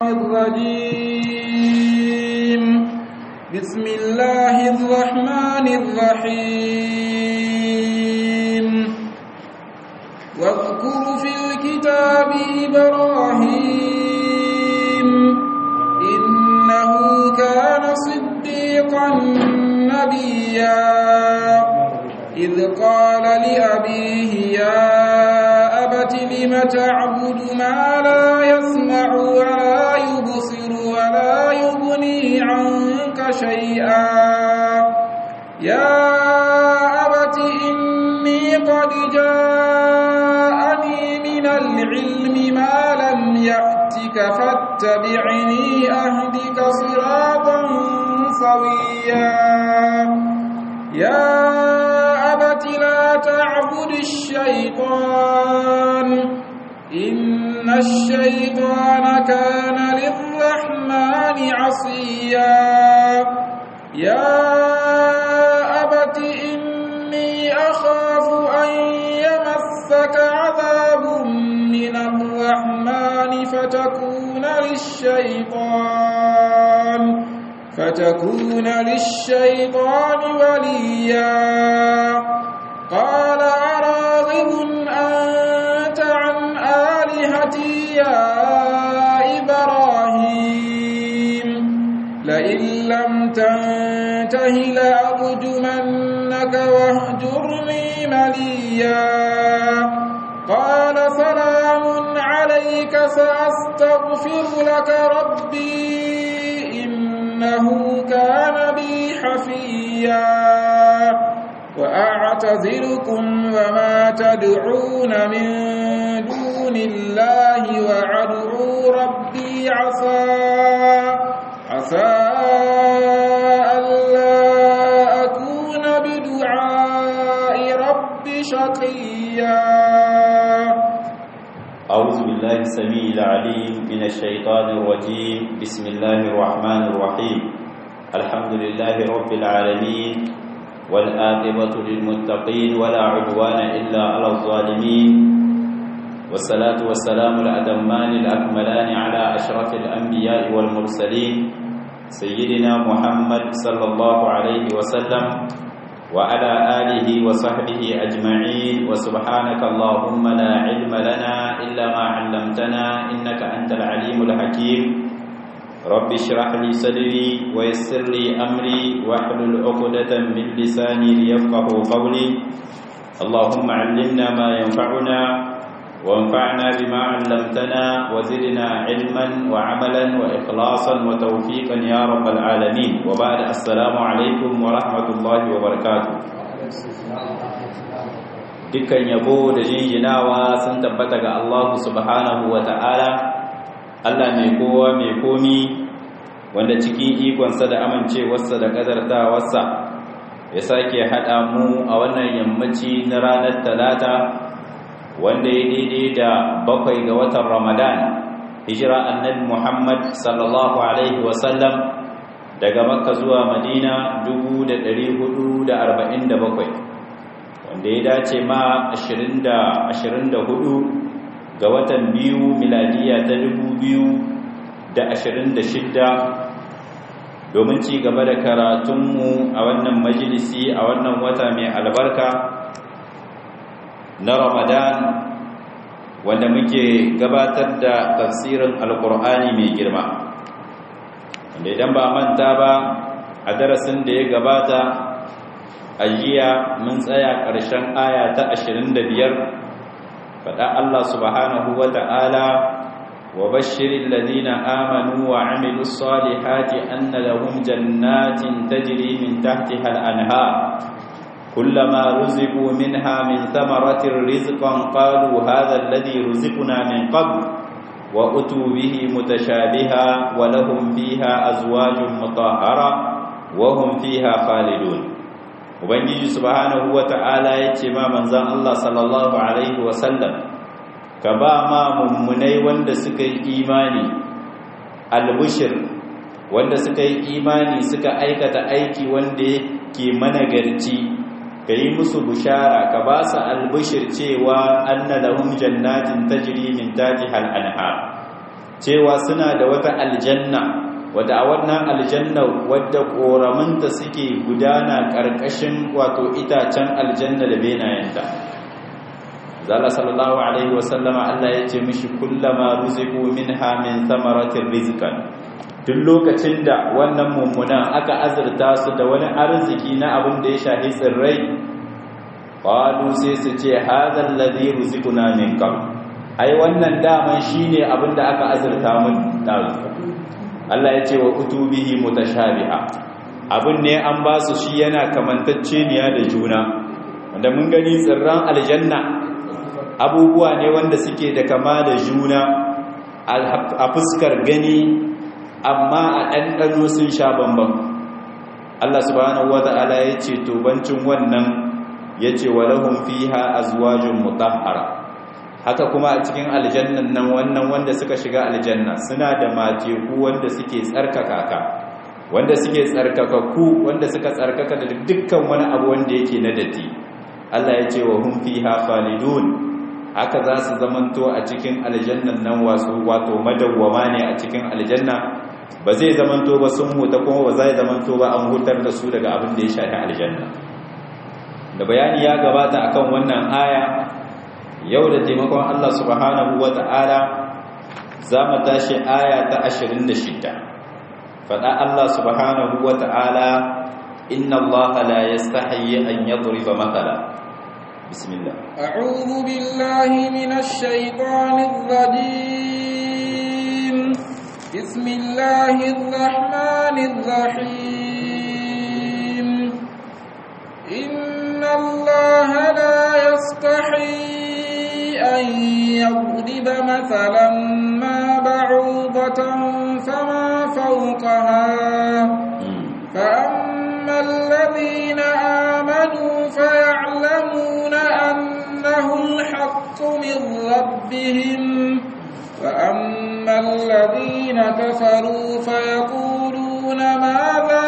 الرجيم بسم الله الرحمن الرحيم واذكر في الكتاب إبراهيم إنه كان صديقا نبيا إذ قال لأبيه يا أبت لم تعبد ما لا يسمع ولا يبصر ولا يغني عنك شيئا يا أبت إني قد جاءني من العلم ما لم يأتك فاتبعني أهدك صراطا سويا يا أبت لا تعبد الشيطان إن الشيطان كان للرحمن عصيا يا أبت إني أخاف أن يمسك عذاب من الرحمن فتكون للشيطان فتكون للشيطان وليا قال أراغب أنت عن آلهتي يا إبراهيم لئن لم تنته لأرجمنك واهجرني مليا قال سلام عليك سأستغفر لك ربي إنه كان بي حفيا وأعتذركم وما تدعون من دون الله وأدعو ربي عسى عسى ألا أكون بدعاء ربي شقيا أعوذ بالله السميع العليم من الشيطان الرجيم بسم الله الرحمن الرحيم الحمد لله رب العالمين والآقبة للمتقين ولا عدوان إلا على الظالمين والصلاة والسلام الأتمان الأكملان على أشرف الأنبياء والمرسلين سيدنا محمد صلى الله عليه وسلم وعلى آله وصحبه أجمعين وسبحانك اللهم لا علم لنا إلا ما علمتنا إنك أنت العليم الحكيم رب اشرح لي صدري ويسر لي أمري واحلل عقدة من لساني ليفقه قولي اللهم علمنا ما ينفعنا وانفعنا بما علمتنا وزدنا علما وعملا وإخلاصا وتوفيقا يا رب العالمين وبعد السلام عليكم ورحمة الله وبركاته dukkan yabo da jinjinawa sun tabbata ga Allah subhanahu wa ta'ala Allah mai kowa mai komi wanda cikin ikonsa da amincewarsa da ƙadartawarsa ya sake haɗa mu a wannan yammaci na ranar talata wanda ya daidai da bakwai ga watan ramadan hijira annabi muhammad sallallahu alaihi wasallam daga makka zuwa madina 447 wanda ya dace ma 24 ga watan biyu miladiya ta 2026 domin ci gaba da karatunmu a wannan majalisi a wannan wata mai albarka na Ramadan wanda muke gabatar da tafsirin Alƙur'ani mai girma wanda idan ba manta ba a darasin da ya gabata a jiya mun tsaya ƙarshen aya ta 25 faɗa Allah subhanahu wa ta'ala wa bashirin ladina amanu wa amilu salihati anna lahum jannatin tajri min tahtiha al-anhar كلما رزقوا منها من ثمرة رزقا قالوا هذا الذي رزقنا من قبل وأتوا به متشابها ولهم فيها أزواج مطهرة وهم فيها خالدون ubangiji subhanahu wata'ala yace ma manzon Allah sallallahu alaihi wasallam ka ba ma mummunai wanda suka yi imani albushir wanda suka yi imani suka aikata aiki wanda yake managarci ka yi musu bushara ka ba su albishir cewa anna lahum jannatin tajri min tahtiha al-anhar cewa suna da wata aljanna wadda a wannan aljanna wadda koramunta suke gudana ƙarƙashin wato itacen aljanna da benayenta zala sallallahu alaihi wasallama Allah ya ce mishi kullama ruziku minha min thamaratir rizqan duk lokacin da wannan mummunan aka azurta su da wani arziki na abin da ya shahi tsirrai qalu sai su ce hadha alladhi ruziquna min qabl ai wannan daman shine abin da aka azurta mun dazu Allah ya ce wa kutubihi mutashabiha abin ne an ba su shi yana kamantacceniya da juna wanda mun gani tsirran aljanna abubuwa ne wanda suke da kama da juna a fuskar gani amma a ɗanɗano sun sha bambam Allah subhanahu wa ta'ala ya ce tubancin wannan ya ce wa lahum fiha azwajun mutahhara haka kuma a cikin aljannan nan wannan wanda suka shiga aljanna suna da mateku wanda suke tsarkaka ka wanda suke tsarkakakku wanda suka tsarkaka da dukkan wani abu wanda yake na datti Allah ya ce wa hum fiha khalidun haka za su zamanto a cikin aljannan nan wasu wato madawwama ne a cikin aljanna ba zai zamanto ba sun huta kuma ba zai zamanto ba an hutar da su daga abin da ya shafi aljanna da bayani ya gabata akan wannan aya yau da taimakon Allah subhanahu wata'ala za mu tashi aya ta 26 faɗa Allah subhanahu wata'ala inna Allah la yastahi an yadriba mathala bismillah a'udhu billahi minash shaitanir rajim bismillahir rahmanir rahim inna Allah la yastahi أن يضرب مثلا ما بعوضة فما فوقها فأما الذين آمنوا فيعلمون أنه الحق من ربهم وأما الذين كفروا فيقولون ماذا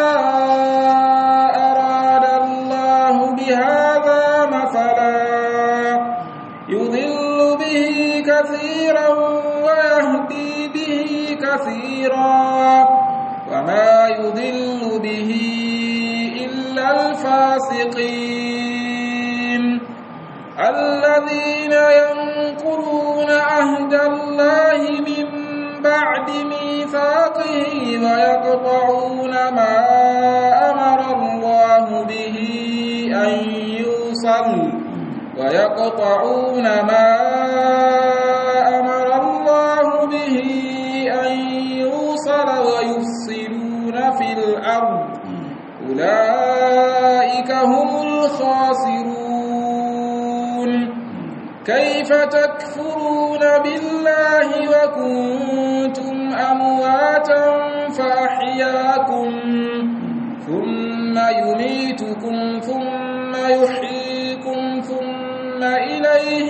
أراد الله بهذا مثلا يضل به كثيرا ويهدي به كثيرا وما يضل به إلا الفاسقين الذين ينقضون عهد الله من بعد ميثاقه ويقطعون ما أمر الله به أن يوصل ويقطعون ما أمر الله به أن يوصل ويفسدون في الأرض أولئك هم الخاسرون كيف تكفرون بالله وكنتم أمواتا فأحياكم ثم يميتكم ثم يحييكم ثم إليه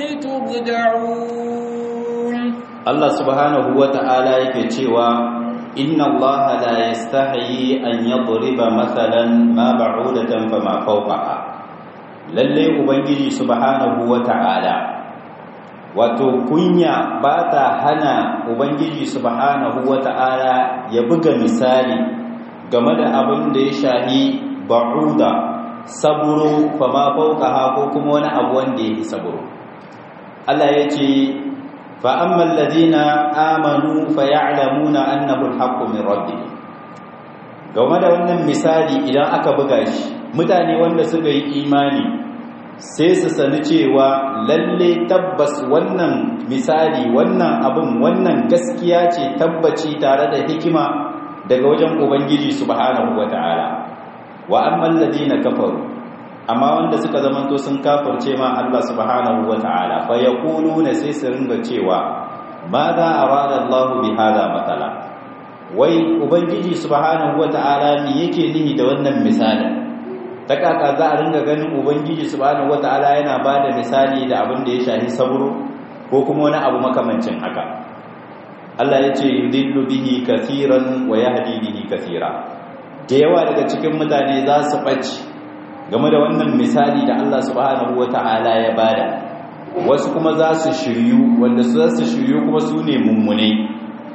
ترجعون الله سبحانه وتعالى yake cewa inna allaha la yastahi an yadriba mathalan ma ba'udatan fama fawqaha lalle ubangiji subhanahu wata'ala wato kunya ba ta hana ubangiji subhanahu wata'ala ya buga misali game da abin da ya shahi ba'uda saburo fama fawqaha ko kuma wani abu wanda yake saburo Allah ya ce فأما الذين آمنوا فيعلمون أنه الحق من ربهم game da wannan misali idan aka buga shi mutane wanda suka yi imani sai su sani cewa lalle tabbas wannan misali wannan abin wannan gaskiya ce tabbaci tare da hikima daga wajen ubangiji subhanahu wata'ala wa amman ladina kafaru amma wanda suka zamanto sun kafirce ma Allah subhanahu wata'ala fa yaquluna sai su ringa cewa ma za arada Allah bi hada matala wai ubangiji subhanahu wata'ala me yake nihi da wannan misalin ta kaka za a ringa ganin ubangiji subhanahu wata'ala yana bada misali da abin da ya shahi saburo ko kuma wani abu makamancin haka Allah ya ce yudillu bihi kathiran wa yahdi bihi kathira da yawa daga cikin mutane za su ɓaci game da wannan misali da Allah subhanahu wata'ala ya bada wasu kuma za su shiryu wanda su za su shiryu kuma su ne mummune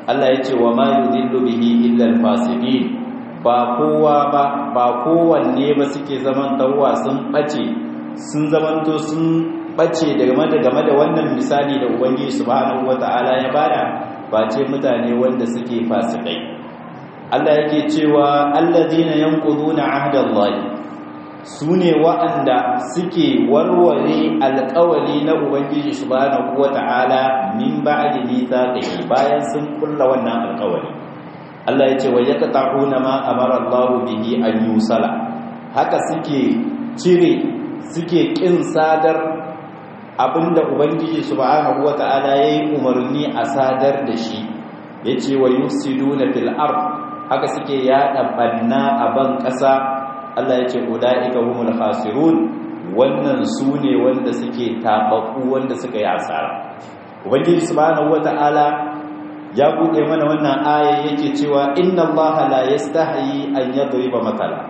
Allah ya ce wa ma yudillu bihi illa al-fasiqin ba kowa ba ba kowanne ba suke zaman tawwa sun bace sun zamanto sun bace daga game da wannan misali da ubangiji subhanahu wataala ya bada ba ce mutane wanda suke fasikai Allah yake cewa allazina yanquduna ahdallahi sune wa'anda suke warware alƙawari na ubangiji subhanahu wataala min ba'di mithaqihi bayan sun kulla wannan alƙawari Allah yace wa yaqta'una ma amara Allah bihi an yusala haka suke cire suke kin sadar abinda ubangiji subhanahu wata'ala yayi umarni a sadar da shi yace wa yusiduna fil ard haka suke yada banna a ban kasa Allah yace ulaika humul khasirun wannan sune wanda suke tababbu wanda suka yi asara ubangiji subhanahu wata'ala ya bude mana wannan aya yake cewa inna allaha la yastahi an yadriba matala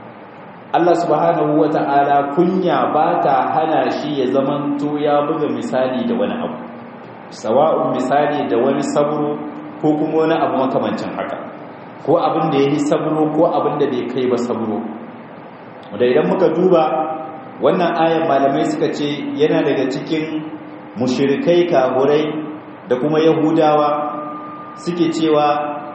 Allah subhanahu wa ta'ala kunya ba ta hana shi ya zamanto ya buga misali da wani abu sawa'un misali da wani saburo ko kuma wani abu makamancin haka ko abin da ya yi saburo ko abin da bai kai ba saburo da idan muka duba wannan ayan malamai suka ce yana daga cikin mushirikai kahurai da kuma yahudawa suke cewa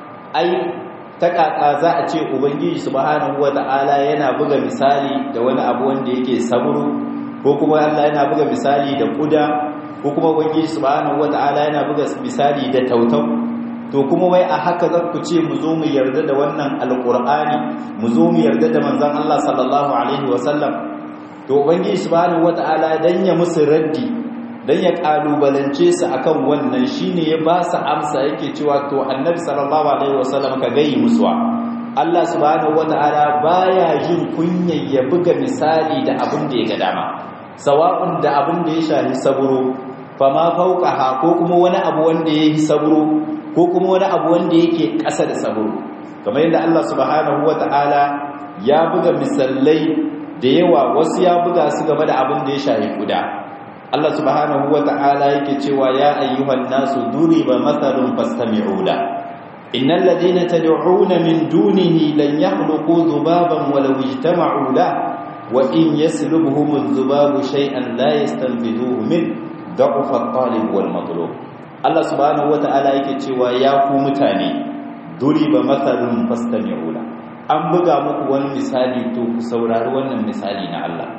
ai ta kaka za a ce ubangiji subhanahu wata'ala yana buga misali da wani abu wanda yake saburu ko kuma Allah yana buga misali da kuda ko kuma ubangiji subhanahu wata'ala yana buga misali da tautau to kuma wai a haka za ku ce mu zo mu yarda da wannan alqur'ani mu zo mu yarda da manzon Allah sallallahu alaihi wasallam to ubangiji subhanahu wata'ala dan ya musu raddi dan ya kalubalance su akan wannan shine ya ba su amsa yake cewa to annabi sallallahu alaihi wasallam ka gayi musuwa Allah subhanahu wataala baya jin kunyar ya buga misali da abin da ya ga dama sawa'un da abin da ya shafi saburo fama fauqaha ko kuma wani abu wanda yake saburo ko kuma wani abu wanda yake ƙasa da saburo kamar yadda Allah subhanahu wataala ya buga misalai da yawa wasu ya buga su game da abin da ya shafi guda Allah subhanahu wa ta'ala yake cewa ya ayyuhan nasu duriba mathalun fastami'u la innal ladina tad'una min dunihi lan yakhluqu dhubaban walau ijtama'u la wa in yaslubhum adh-dhubabu shay'an la yastanbidhuhu min da'fa at-talib wal matlub Allah subhanahu wa ta'ala yake cewa ya ku mutane duriba mathalun fastami'u la an buga muku wani misali to ku saurari wannan misali na Allah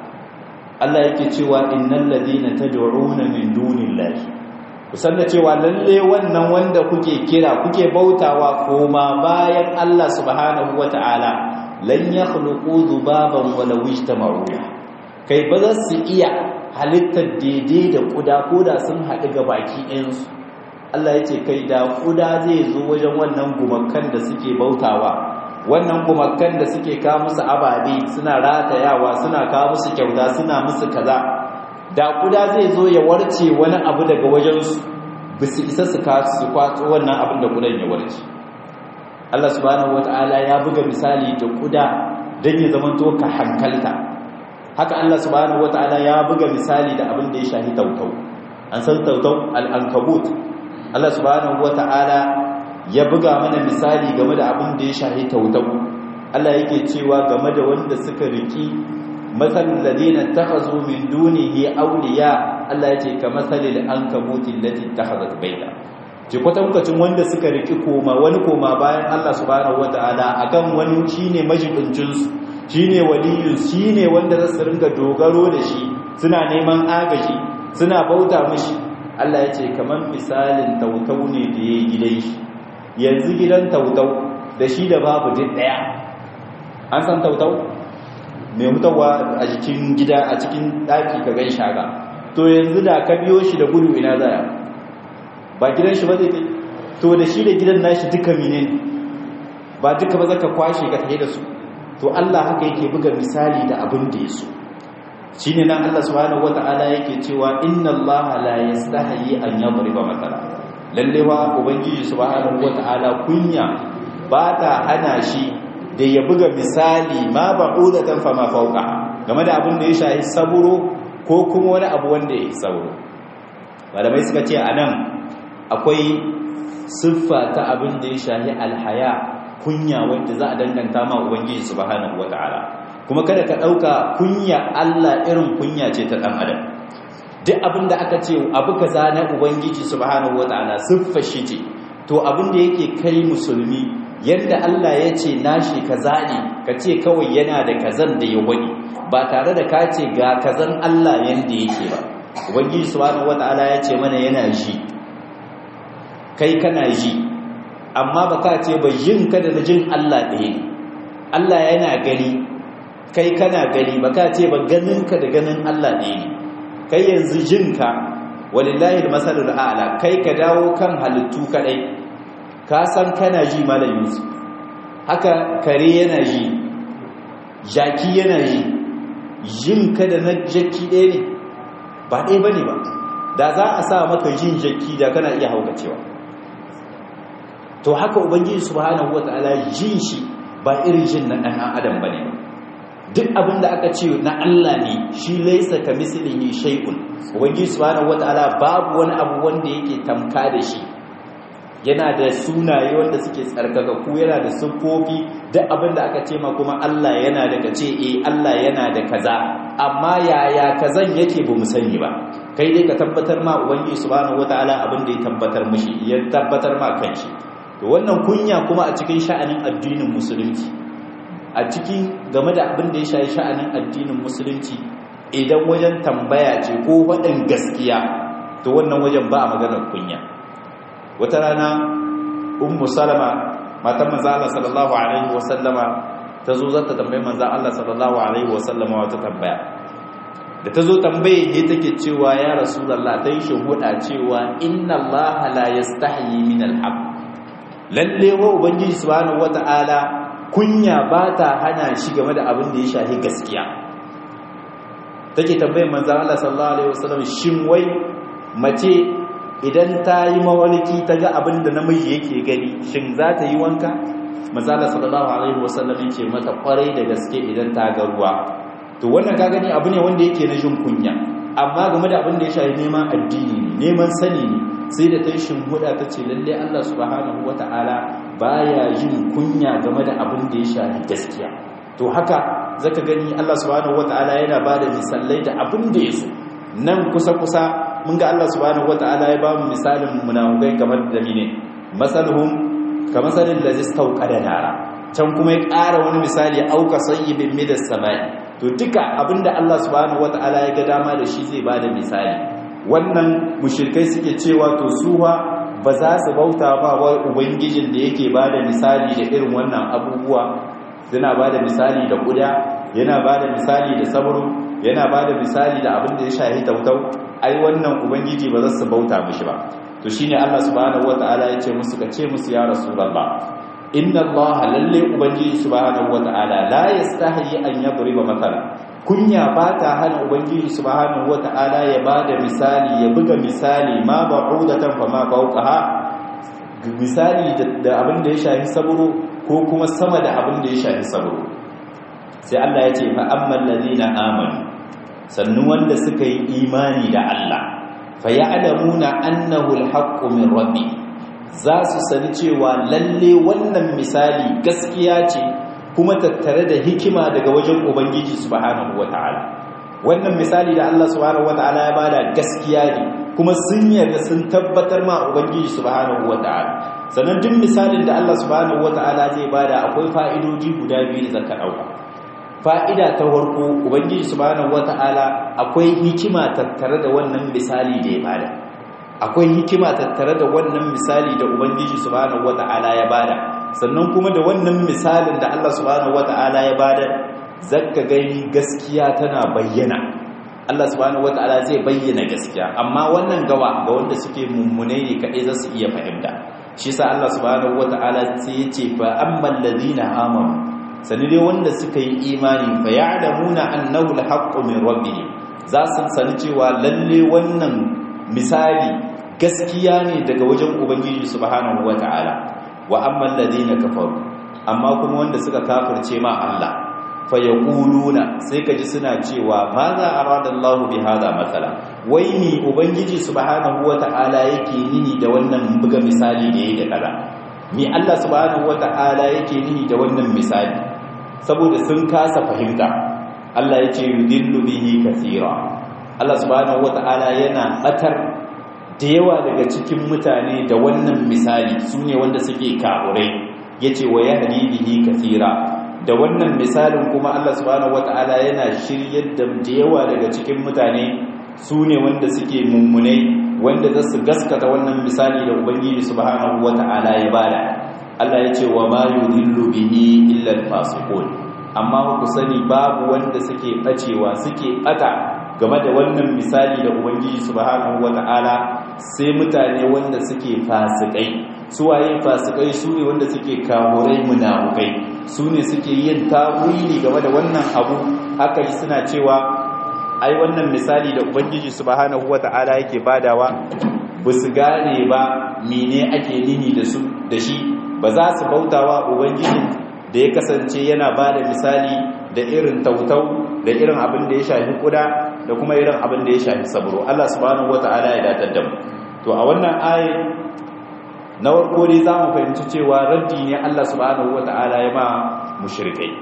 Allah yake cewa innal ladina tad'una min dunillahi kusan da cewa lalle wannan wanda kuke kira kuke bautawa koma bayan Allah subhanahu wataala lan yakhluqu dhubaban walaw ijtama'u kai ba za su iya halittar daidai da kuda koda sun haɗu ga baki ɗayansu Allah yace kai da kuda zai zo wajen wannan gumakan da suke bautawa wannan gumakan da suke kawo musu ababe suna ratayawa suna kawo musu kyauta suna musu kaza da kuda zai zo ya warce wani abu daga wajensu ba su isa su su kwato wannan abin da kudan ya warce Allah subhanahu wata'ala ya buga misali da kuda don ya zama to ka hankalta haka Allah subhanahu wata'ala ya buga misali da abin da ya shahi tautau an san tautau al-ankabut Allah subhanahu wata'ala ya buga mana misali game da abin da ya shahi tautau Allah yake cewa game da wanda suka riki masalul ladina takhazu min dunihi awliya Allah yace ka masalil ankabuti lati takhazat baita ji kwatankwacin wanda suka riki koma wani koma bayan Allah subhanahu wataala akan wani shine majibincin su shine waliyin shine wanda za su ringa dogaro da shi suna neman agaji suna bauta mishi Allah yace kaman misalin tautau ne da yayi gidan shi yanzu gidan tautau da shi da babu duk daya an san tautau mai hutawa a jikin gida a cikin daki ka gan shaga to yanzu da ka biyo shi da gudu ina zaya ba gidan shi ba zai kai to da shi da gidan nashi duka mine ba duka ba zaka kwashe ka tafi da su to Allah haka yake buga misali da abin da ya so shine nan Allah subhanahu wataala yake cewa inna Allah la yastahi an yadriba matala lalle wa ubangiji subhanahu wataala kunya ba ta hana shi da ya buga misali ma ba'udatan fa ma fawqa game da abin da ya shahi saburo ko kuma wani abu wanda ya saburo malamai suka ce anan akwai siffa ta abin da ya shahi alhaya kunya wanda za a danganta ma ubangiji subhanahu wataala kuma kada ka dauka kunya Allah irin kunya ce ta dan adam duk abin da aka ce abu kaza na ubangiji subhanahu wataala siffa shi ce to abin da yake kai musulmi yadda Allah ya ce nashi kaza ne ka ce kawai yana da kazan da ya wani ba tare da ka ce ga kazan Allah yanda yake ba ubangiji subhanahu wataala ya ce mana yana ji kai kana ji amma ba ka ce ba yin ka da jin Allah ɗaya ne Allah yana gani kai kana gani ba ka ce ba ganin ka da ganin Allah ɗaya ne kai yanzu jinka walillahi almasalul a'la kai ka dawo kan halittu kadai ka san kana ji malam Yusuf haka kare yana ji jaki yana ji jin ka da na jaki ɗaya ne ba ɗaya bane ba da za a sa maka jin jaki da kana iya haukacewa to haka ubangiji subhanahu wataala jin shi ba irin jin na ɗan adam bane ba duk abin da aka ce na Allah ne shi laisa ka mislihi shay'un ubangiji subhanahu wataala babu wani abu wanda yake tamka da shi yana da sunaye wanda suke tsarkakakku yana da siffofi duk abin da aka ce ma kuma Allah yana da kace eh Allah yana da kaza amma yaya kazan yake bamu sani ba kai dai ka tabbatar ma ubangiji subhanahu wataala abin da ya tabbatar mishi ya tabbatar ma kanshi to wannan kunya kuma a cikin sha'anin addinin musulunci a cikin game da abin da ya shayi sha'anin addinin musulunci idan wajen tambaya ce ko waɗin gaskiya to wannan wajen ba a maganar kunya wata rana ummu salama matan manzo Allah sallallahu alaihi wasallama ta zo zata tambaye manzo Allah sallallahu alaihi wasallama wata tambaya da ta zo tambaye ne take cewa ya rasulullah ta yi shahuda cewa inna Allah la yastahi min al-haq lalle wa ubangiji subhanahu wata'ala kunya ba ta hana shi game da abin da ya shahi gaskiya take tambayar manzan Allah sallallahu alaihi wasallam shin wai mace idan ta yi mawaliki ta ga abin da namiji yake gani shin za ta yi wanka manzan Allah sallallahu alaihi wasallam yake mata kwarai da gaske idan ta ga ruwa to wannan ka gani abu ne wanda yake na jin kunya amma game da abin da ya shahi neman addini ne neman sani ne sai da ta yi shimhuda ta ce lalle Allah subhanahu wata'ala baya yin kunya game da abin da ya shafi gaskiya to haka zaka gani Allah subhanahu wata'ala yana bada misalai da abin da yaso nan kusa kusa mun ga Allah subhanahu wata'ala ya ba mu misalin munafikai kamar da mine masalhum kamasalin ladzi stauqada nara can kuma ya ƙara wani misali auka sayyibin midas samai to duka abinda Allah subhanahu wata'ala ya ga dama da shi zai bada misali wannan mushirkai suke cewa to suwa ba za su bauta ba wa ubangijin da yake ba da misali da irin wannan abubuwa suna ba da misali da kuda yana ba da misali da sabro yana ba da misali da abin da ya shahi tautau ai wannan ubangiji ba za su bauta mishi ba to shine Allah subhanahu wataala ya ce musu ka ce musu ya rasulullah inna allaha lalle ubangiji subhanahu wataala la yastahi an yadriba mathala kunya ba ta hana ubangiji subhanahu wata'ala ya bada misali ya buga misali ma ba'udatan fa ma fawqaha misali da abin da ya shafi saburo ko kuma sama da abin da ya shafi saburo sai Allah ya ce fa ammal ladina amanu sannu wanda suka yi imani da Allah fa ya'lamuna annahu alhaqqu min rabbi za su sani cewa lalle wannan misali gaskiya ce kuma tattare da hikima daga wajen ubangiji subhanahu wataala wannan misali da Allah subhanahu wataala ya bada gaskiya ne kuma sun yarda sun tabbatar ma ubangiji subhanahu wataala sannan duk misalin da Allah subhanahu wataala zai bada akwai fa'idoji guda biyu da zaka dauka fa'ida ta farko ubangiji subhanahu wataala akwai hikima tattare da wannan misali da ya bada akwai hikima tattare da wannan misali da ubangiji subhanahu wataala ya bada sannan kuma da wannan misalin da Allah subhanahu wata'ala ya bada zakka gani gaskiya tana bayyana Allah subhanahu wata'ala zai bayyana gaskiya amma wannan gawa ga wanda suke mummune ne kadai za su iya fahimta shi sa Allah subhanahu wata'ala sai ya ce fa ammal ladina amanu sani dai wanda suka yi imani fa ya'lamuna annahu alhaqqu min rabbihim za su sani cewa lalle wannan misali gaskiya ne daga wajen ubangiji subhanahu wata'ala wa amman ladina kafaru amma kuma wanda suka kafirce ma Allah fayaquluna sai kaji suna cewa ma za aradallahu bi hada matsala wai ni ubangiji subhanahu wata'ala yake nini da wannan buga misali da yake da kaza mi Allah subhanahu wata'ala yake nini da wannan misali saboda sun kasa fahimta Allah yace yudillu bihi kaseera Allah subhanahu wata'ala yana batar da yawa daga cikin mutane da wannan misali sune wanda suke kafurai yace wa yahdi bihi kaseera da wannan misalin kuma Allah subhanahu wata'ala yana shiryar da yawa daga cikin mutane su ne wanda suke mummunai wanda za su gaskata wannan misali da ubangiji subhanahu wata'ala ya bada Allah ya ce wa ma yudhillu bihi illa al-fasiqun amma ku sani babu wanda suke bacewa suke bata game da wannan misali da ubangiji subhanahu wata'ala sai mutane wanda suke fasikai suwaye fasikai su ne wanda suke kahurai munafukai su ne suke yin tawili game da wannan abu haka suna cewa ai wannan misali da ubangiji subhanahu wata'ala yake badawa ba su gane ba mene ake nini da su da shi ba za su bautawa ubangiji da ya kasance yana bada misali da irin tautau da irin abin da ya shafi kuda da kuma irin abin da ya shafi saburo Allah subhanahu wata'ala ya datar da mu to a wannan ayin na warko dai za mu fahimci cewa raddi ne Allah subhanahu wata'ala ya ma mushrikai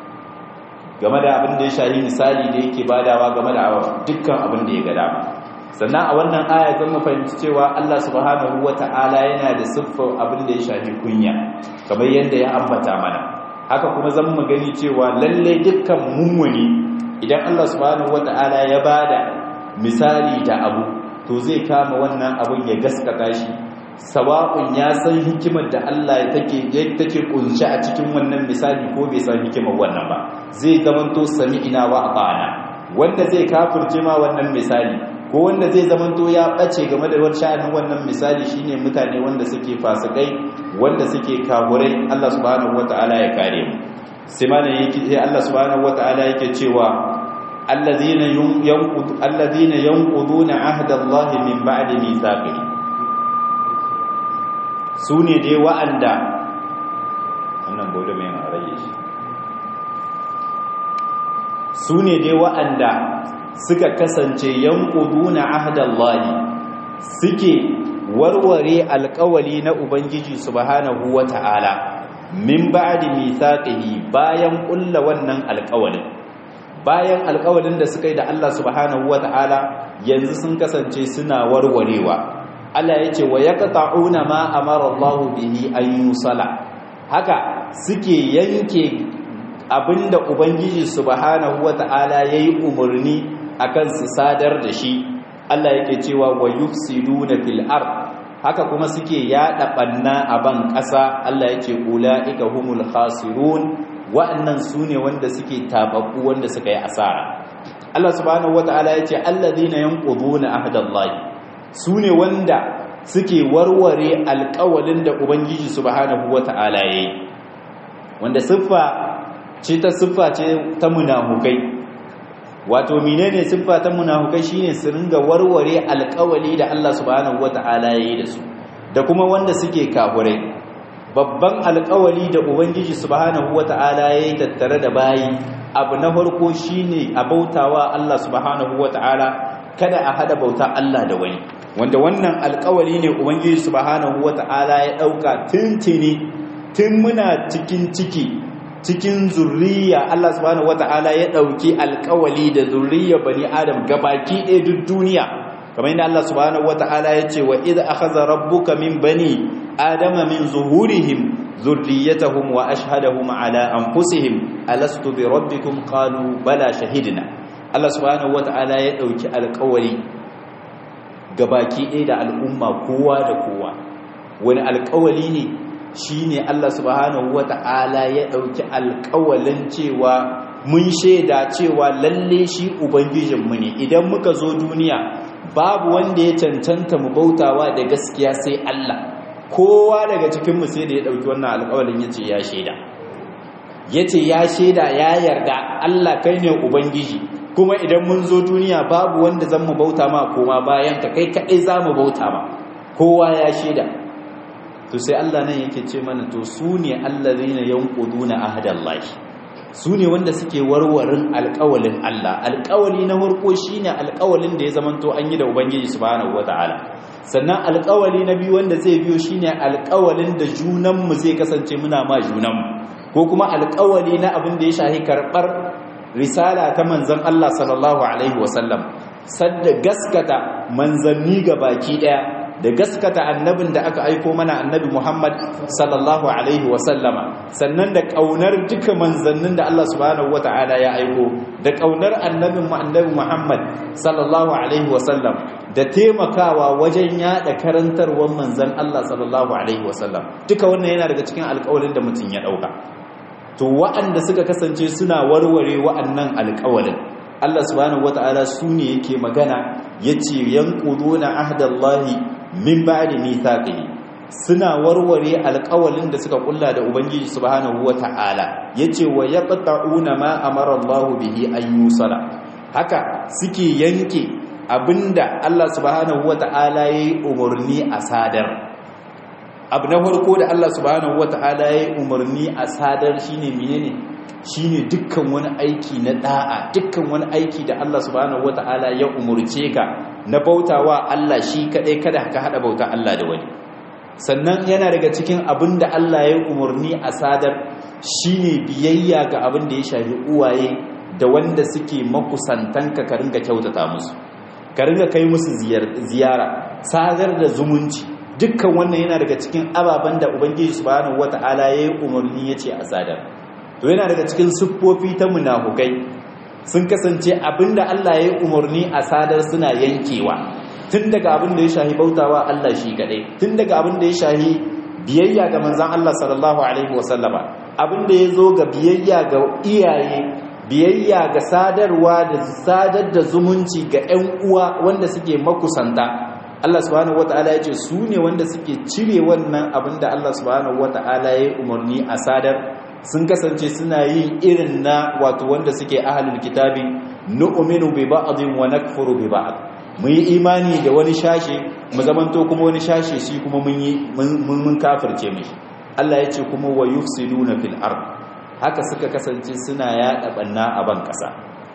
game da abin da ya shahi misali da yake badawa game da dukkan abin da ya ga dama sannan a wannan aya zan mu fahimci cewa Allah subhanahu wata'ala yana da siffar abin da ya shafi kunya kamar yadda ya ambata mana haka kuma zan mu gani cewa lalle dukkan mummuni idan Allah subhanahu wata'ala ya bada misali da abu to zai kama wannan abin ya gaskata shi sawa'un ya san hikimar da Allah take take kunshi a cikin wannan misali ko bai san hikimar wannan ba zai zamanto sami'ina wa ata'ana wanda zai kafirce ma wannan misali ko wanda zai zamanto ya bace game da sha'anin wannan misali shine mutane wanda suke fasikai wanda suke kafurai Allah subhanahu wataala ya kare mu sai mana yake sai Allah subhanahu wataala yake cewa alladhina yanqud alladhina yanquduna ahda Allah min ba'di mithaqihi su ne dai wa'anda wannan bauda mai rage shi su ne dai wa'anda suka kasance yankuduna ahdallahi suke warware alkawali na ubangiji subhanahu wata'ala min ba'di mithaqihi bayan kulla wannan alkawalin bayan alkawalin da suka yi da Allah subhanahu wata'ala yanzu sun kasance suna warwarewa Allah ya ce wa ya ƙata'una ma amara Allah bihi an yusala haka suke yanke abinda Ubangiji subhanahu wa ta'ala ya yi umarni akan su sadar da shi Allah yake cewa wa yufsiduna fil ard haka kuma suke yada banna a ban ƙasa Allah yake ulaika humul khasirun wa'annan sune wanda suke tababbu wanda suka yi asara Allah subhanahu wa ta'ala yace alladhina yanquduna ahdallahi su ne wanda suke warware alkawalin da ubangiji subhanahu wata'ala ya yi wanda siffa ce ta siffa ce ta munafukai wato menene siffa ta munafukai shine su ringa warware alkawali da Allah subhanahu wata'ala ya yi da su da kuma wanda suke kafurai babban alkawali da ubangiji subhanahu wata'ala ya yi tattare da bayi abu na farko shine a bautawa Allah subhanahu wata'ala kada a hada bauta Allah da wani wanda wannan alkawari ne ubangiji subhanahu wata'ala ya dauka tuntuni tun muna cikin ciki cikin zurriya Allah subhanahu wata'ala ya dauki alkawali da zurriya bani adam gabaki ɗaya duk duniya kamar yadda Allah subhanahu wata'ala ya ce wa idh akhadha rabbuka min bani adama min zuhurihim zurriyatahum wa ashhadahum ala anfusihim alastu bi rabbikum qalu bala shahidna Allah subhanahu wata'ala ya dauki alkawari gabaki ɗaya da al'umma kowa da kowa wani alkawali ne shi ne Allah subhanahu wa ta'ala ya ɗauki alkawalin cewa mun shaida cewa lalle shi Ubangijinmu ne idan muka zo duniya babu wanda ya cancanta mu bautawa da gaskiya sai Allah kowa daga cikinmu sai da ya ɗauki wannan alkawalin ya ce ya shaida ya ce ya shaida ya yarda Allah kai ne Ubangiji kuma idan mun zo duniya babu wanda zan mu bauta ma koma bayan ka kai kaɗai za mu bauta ma kowa ya shaida to sai Allah nan yake ce mana to su ne allazina yanquduna ahdallahi su ne wanda suke warwarin alƙawalin Allah alƙawali na farko shine alƙawalin da ya zamanto an yi da ubangiji subhanahu wataala sannan alƙawali na biyu wanda zai biyo shine alƙawalin da junanmu zai kasance muna ma junanmu ko kuma alƙawali na abin da ya shahi karɓar risala ta manzon Allah sallallahu alaihi wasallam sadda gaskata manzanni ga baki daya da gaskata annabin da aka aiko mana annabi Muhammad sallallahu alaihi wasallama sannan da kaunar duka manzannin da Allah subhanahu wataala ya aiko da kaunar annabin mu annabi Muhammad sallallahu alaihi wasallam da taimakawa wajen yada karantarwar manzan Allah sallallahu alaihi wasallam duka wannan yana daga cikin alƙawarin da mutum ya dauka to wa'anda suka kasance suna warware wa'annan alƙawarin Allah subhanahu wata'ala su ne yake magana yace yanquduna ahdallahi min ba'di mithaqihi suna warware alƙawalin da suka kulla da ubangiji subhanahu wata'ala yace wa yaqta'una ma amara Allah bihi an yusala haka suke yanke abinda Allah subhanahu wata'ala yayi umurni a sadar abu na farko da Allah subhanahu wata'ala yayi umurni a sadar shine menene shine dukkan wani aiki na da'a dukkan wani aiki da Allah subhanahu wata'ala ya umurce ka na bautawa Allah shi kadai kada ka hada bauta Allah da wani sannan yana daga cikin abin da Allah ya umurni a sadar shine biyayya ga abin da ya shafi uwaye da wanda suke makusantanka ka ringa kyautata musu ka ringa kai musu ziyara sadar da zumunci dukkan wannan yana daga cikin ababen da ubangiji subhanahu wata'ala ya yi umarni ya ce a sadar to yana daga cikin siffofi ta munafukai sun kasance abinda Allah ya yi umarni a sadar suna yankewa tun daga abin da ya shahi bautawa Allah shi kadai tun daga abin da ya shahi biyayya ga manzon Allah sallallahu alaihi wasallama abin da ya zo ga biyayya ga iyaye biyayya ga sadarwa da sadar da zumunci ga 'yan uwa wanda suke makusanta Allah subhanahu wata'ala ya ce su ne wanda suke cire wannan abin da Allah subhanahu wata'ala ya yi umarni a sadar sun kasance suna yin irin na wato wanda suke ahalul kitabi nu'minu bi ba'dhin wa nakfuru bi ba'd mu yi imani da wani shashe mu zamanto kuma wani shashe shi kuma mun yi mun kafirce mishi Allah ya ce kuma wa yufsiduna fil ard haka suka kasance suna yada banna a ban kasa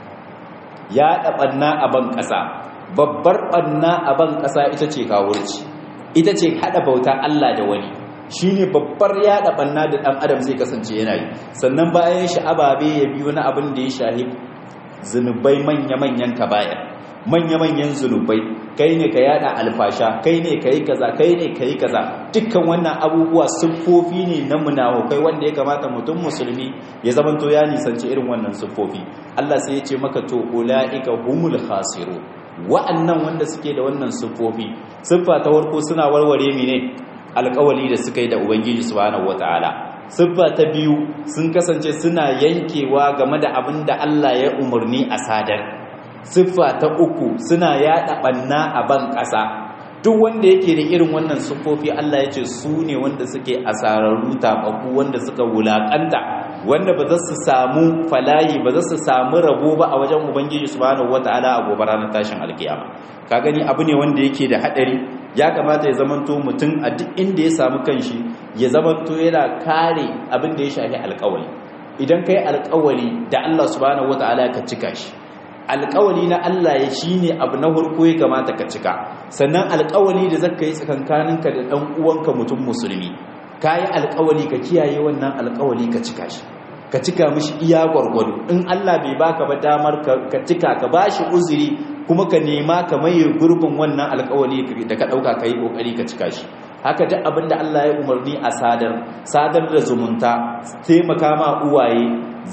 yada banna a ban kasa babbar banna a ban kasa ita ce kawurci ita ce hada bauta Allah da wani shine babbar yada banna da dan adam zai kasance yana yi sannan bayan shi ababe ya biyo na abin da ya shahi zunubai manya-manyan kaba'ir manya-manyan zunubai kai ne ka yada alfasha kai ne ka yi kaza kai ne ka yi kaza dukkan wannan abubuwa siffofi ne na munafukai wanda ya kamata mutum musulmi ya zamanto ya nisanci irin wannan siffofi Allah sai ya ce maka to ulaika humul khasiru wa'annan wanda suke da wannan siffofi siffa ta farko suna warware mene alƙawali da suka yi da ubangiji subhanahu wataala siffa ta biyu sun kasance suna yankewa game da abin da Allah ya umarni a sadar siffa ta uku suna yada banna a ban ƙasa duk wanda yake da irin wannan siffofi Allah ya ce su ne wanda suke asararru tabaku wanda suka wulakanta wanda ba za su samu falayi ba za su samu rabo ba a wajen ubangiji subhanahu wataala a gobe ranar tashin alkiyama ka gani abu ne wanda yake da hadari ya kamata ya zamanto mutum a duk inda ya samu kanshi ya zamanto yana kare abin da ya shafi alkawali idan kai alkawali da Allah subhanahu wataala ka cika shi alkawali na Allah ya shine abu na farko ya kamata ka cika sannan alkawali da zaka yi tsakankaninka da dan uwanka mutum musulmi kayi alkawali ka kiyaye wannan alkawali ka cika shi ka cika mishi iya gwargwado in Allah bai baka ba damar ka cika ka bashi uzuri kuma ka nema ka maye gurbin wannan alkawali da ka dauka kai kokari ka cika shi haka duk abin da Allah ya umarni a sadar sadar da zumunta taimaka ma uwaye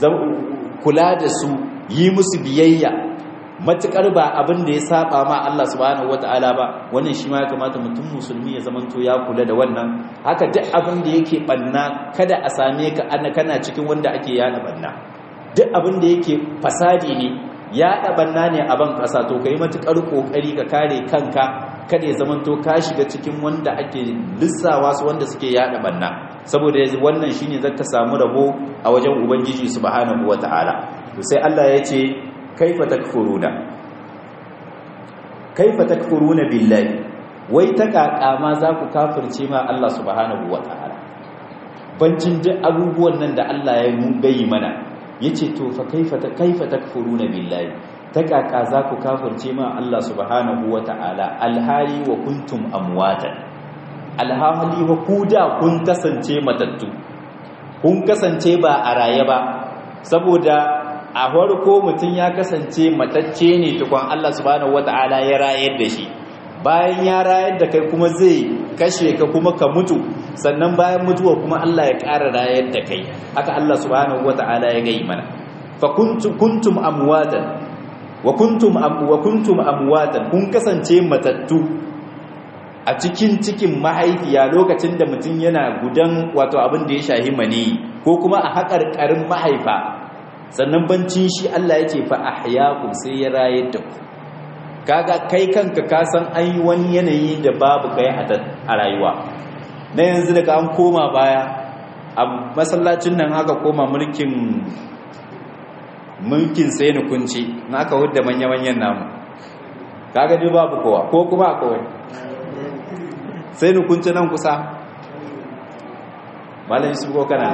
kula da su yi musu biyayya matukar ba abin da ya saba ma Allah subhanahu wataala ba wannan shi ma ya kamata mutum musulmi ya zamanto ya kula da wannan haka duk abin da yake banna kada a same ka ana kana cikin wanda ake yana banna duk abin da yake fasadi ne yaɗa banna ne a ban ƙasa to kai matukar kokari ka kare kanka kada ya zamanto ka shiga cikin wanda ake lissawa su wanda suke yaɗa banna saboda wannan shine zaka samu rabo a wajen ubangiji subhanahu wataala to sai Allah ya ce kaifa takfuruna kaifa takfuruna billahi wai ta kakama za ku kafirce ma Allah subhanahu wataala bancin duk abubuwan nan da Allah ya bayi mana yace to fa kaifa ta kaifa takfuruna billahi ta kaka za ku kafirce ma Allah subhanahu wata'ala alhali wa kuntum amwatan alhali wa kuda kun kasance matattu kun kasance ba a raye ba saboda a farko mutum ya kasance matacce ne tukun Allah subhanahu wata'ala ya rayar da shi bayan ya rayar da kai kuma zai kashe ka kuma ka mutu sannan bayan mutuwa kuma Allah ya ƙara rayar da kai haka Allah subhanahu wata'ala ya gai mana fa kuntum amwatan wa kuntum wa kuntum amwatan kun kasance matattu a cikin cikin mahaifiya lokacin da mutum yana gudan wato abin da ya shahi mani ko kuma a haƙarƙarin mahaifa sannan bancin shi Allah yake fa ahyaakum sai ya rayar da ku kaga kai kanka ka san an yi wani yanayi da babu kai a rayuwa na yanzu daga an koma baya a masallacin nan haka koma mulkin mulkin sai ni kunci na aka hudda manya-manyan namu kaga dai babu kowa ko kuma akwai sai ni kunci nan kusa malam su ko kana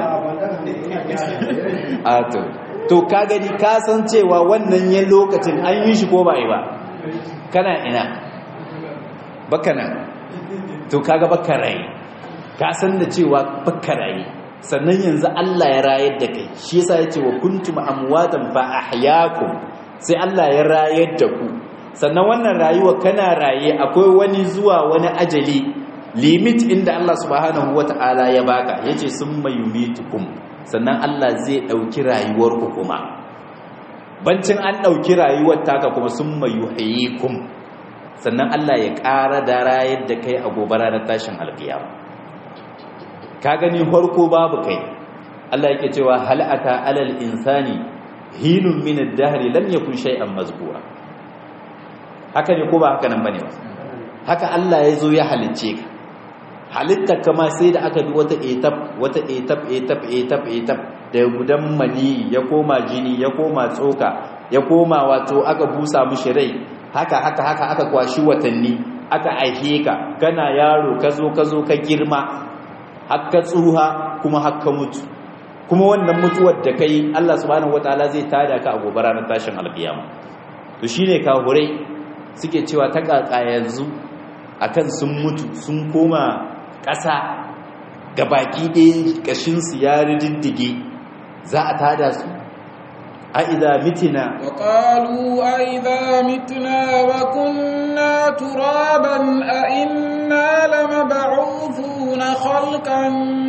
a to to ka gani ka san cewa wannan yan lokacin an yi shi ko ba yi ba kana ina baka nan to kaga baka rai ka san da cewa baka rai sannan yanzu Allah ya rayar da kai shi yasa yace wa kuntum amwatan fa ahyaakum sai Allah ya rayar da ku sannan wannan rayuwa kana raye akwai wani zuwa wani ajali limit inda Allah subhanahu wata'ala ya baka yace summa yumitukum sannan Allah zai dauki rayuwar ku kuma bancin an dauki rayuwar taka kuma summa yuhyikum sannan Allah ya ƙara da rayar da kai a gobe ranar tashin alkiyama ka gani farko babu kai Allah yake cewa hal ata alal insani hinun min ad-dahr lam yakun shay'an mazkura haka ne ko ba haka nan bane ba haka Allah ya zo ya halicce ka halitta kama sai da aka bi wata etap wata etap etap etap etap da gudan mani ya koma jini ya koma tsoka ya koma wato aka busa mishi rai haka haka haka aka kwashi watanni aka aihe ka kana yaro ka zo ka zo ka girma hakka tsuha kuma hakka mutu kuma wannan mutuwar da kai Allah subhanahu wataala zai tada ka a gobe ranar tashin alkiyama to shine kahurai suke cewa ta kaka yanzu akan sun mutu sun koma ƙasa ga baki ɗaya ƙashinsu ya riddige za a tada su a idha mitina wa qalu a idha mitna wa kunna turaban a inna lamab'uthuna khalqan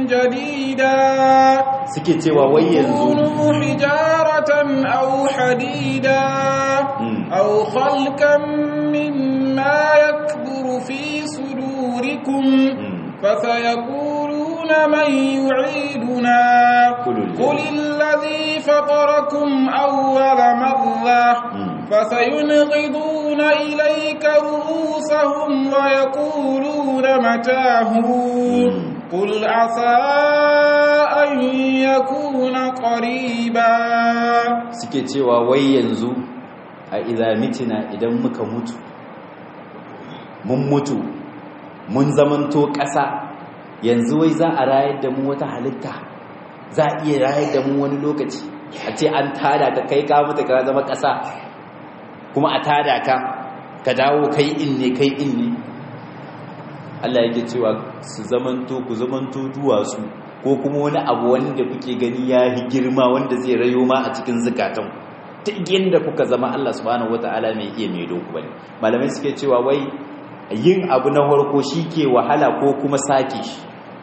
jadida suke cewa wai yanzu kunu hijaratan aw hadida aw khalqan mimma yakburu fi sudurikum فسيقولون من يعيدنا قل الذي فطركم أول مرة فسينغضون إليك رؤوسهم ويقولون متاه قل عسى أن يكون قريبا suke cewa wai yanzu a idamitina idan muka mutu mun mutu mun zamanto ƙasa yanzu wai za a rayar da mu wata halitta za a iya rayar da mu wani lokaci a ce an tada ka kai ka mutu ka zama ƙasa kuma a tada ka ka dawo kai in ne kai in ne Allah yake cewa su zamanto ku zamanto duwatsu ko kuma wani abu wanda kuke gani ya yi girma wanda zai rayo ma a cikin zukatan ta da kuka zama Allah subhanahu wataala mai iya mai doku bane malamai suke cewa wai yin abu na harko shi ke wahala ko kuma sake shi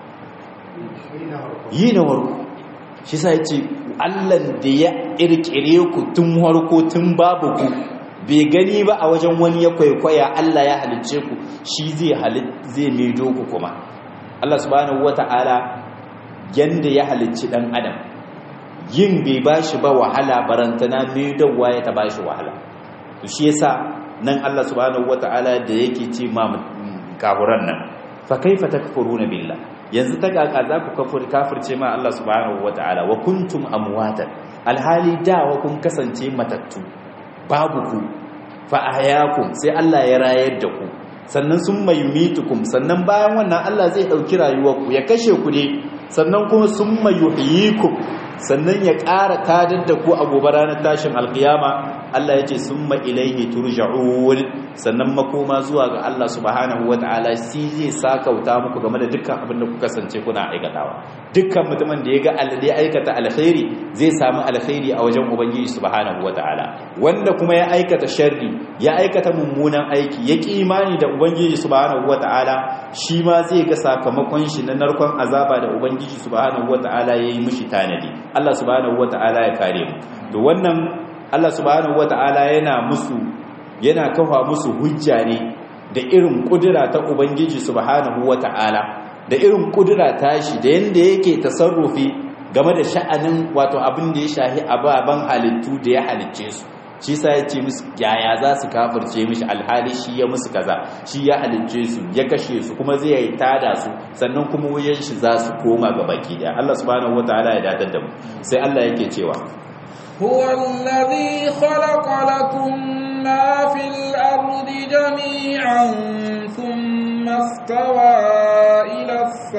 yi na harko shi sa ce allan da ya ƙirƙire ku tun harko tun babu ku bai gani ba a wajen wani ya kwaikwaya allah ya halicce ku shi zai maido ku kuma allah subhanahu wata'ala yanda ya halicci ɗan adam yin bai ba shi ba wahala barantana maidowa ya ta ba shi wahala to shi yasa nan Allah subhanahu wata'ala da yake ce ma kafuran nan fa kaifa takfuruna billah yanzu ta kaka za ku kafir kafirce ma Allah subhanahu wata'ala wa kuntum amwatan alhali da wa kun kasance matattu babu ku fa ahyakum sai Allah ya rayar da ku sannan sun mayumitukum sannan bayan wannan Allah zai dauki rayuwar ku ya kashe ku ne sannan kuma sun mayuhyikum sannan ya ƙara kadar da ku a gobe ranar tashin alkiyama Allah ya ce summa ilaihi turja'un sannan makoma zuwa ga Allah subhanahu wata'ala shi zai sakauta muku game da dukkan abin da kuka kasance kuna aikatawa dukkan mutumin da ya ga alade aikata alkhairi zai samu alkhairi a wajen ubangiji subhanahu wata'ala wanda kuma ya aikata sharri ya aikata mummunan aiki ya ki imani da ubangiji subhanahu wata'ala shi ma zai ga sakamakon shi na narkon azaba da ubangiji subhanahu wata'ala yayi mishi tanadi Allah subhanahu wata'ala ya kare mu to wannan Allah subhanahu wata'ala yana musu yana kafa musu hujja ne da irin kudura ta ubangiji subhanahu wata'ala da irin kudura tashi da yanda yake tasarrufi game da sha'anin wato abin da ya shahi ababan halittu da ya halicce su shi sa ya ce musu yaya za su kafirce mishi alhali shi ya musu kaza shi ya halicce su ya kashe su kuma zai yi tada su sannan kuma wuyan shi za su koma ga baki daya Allah subhanahu wataala ya dadar da mu sai Allah yake cewa هو الذي خلق لكم ما في الأرض جميعا ثم استوى إلى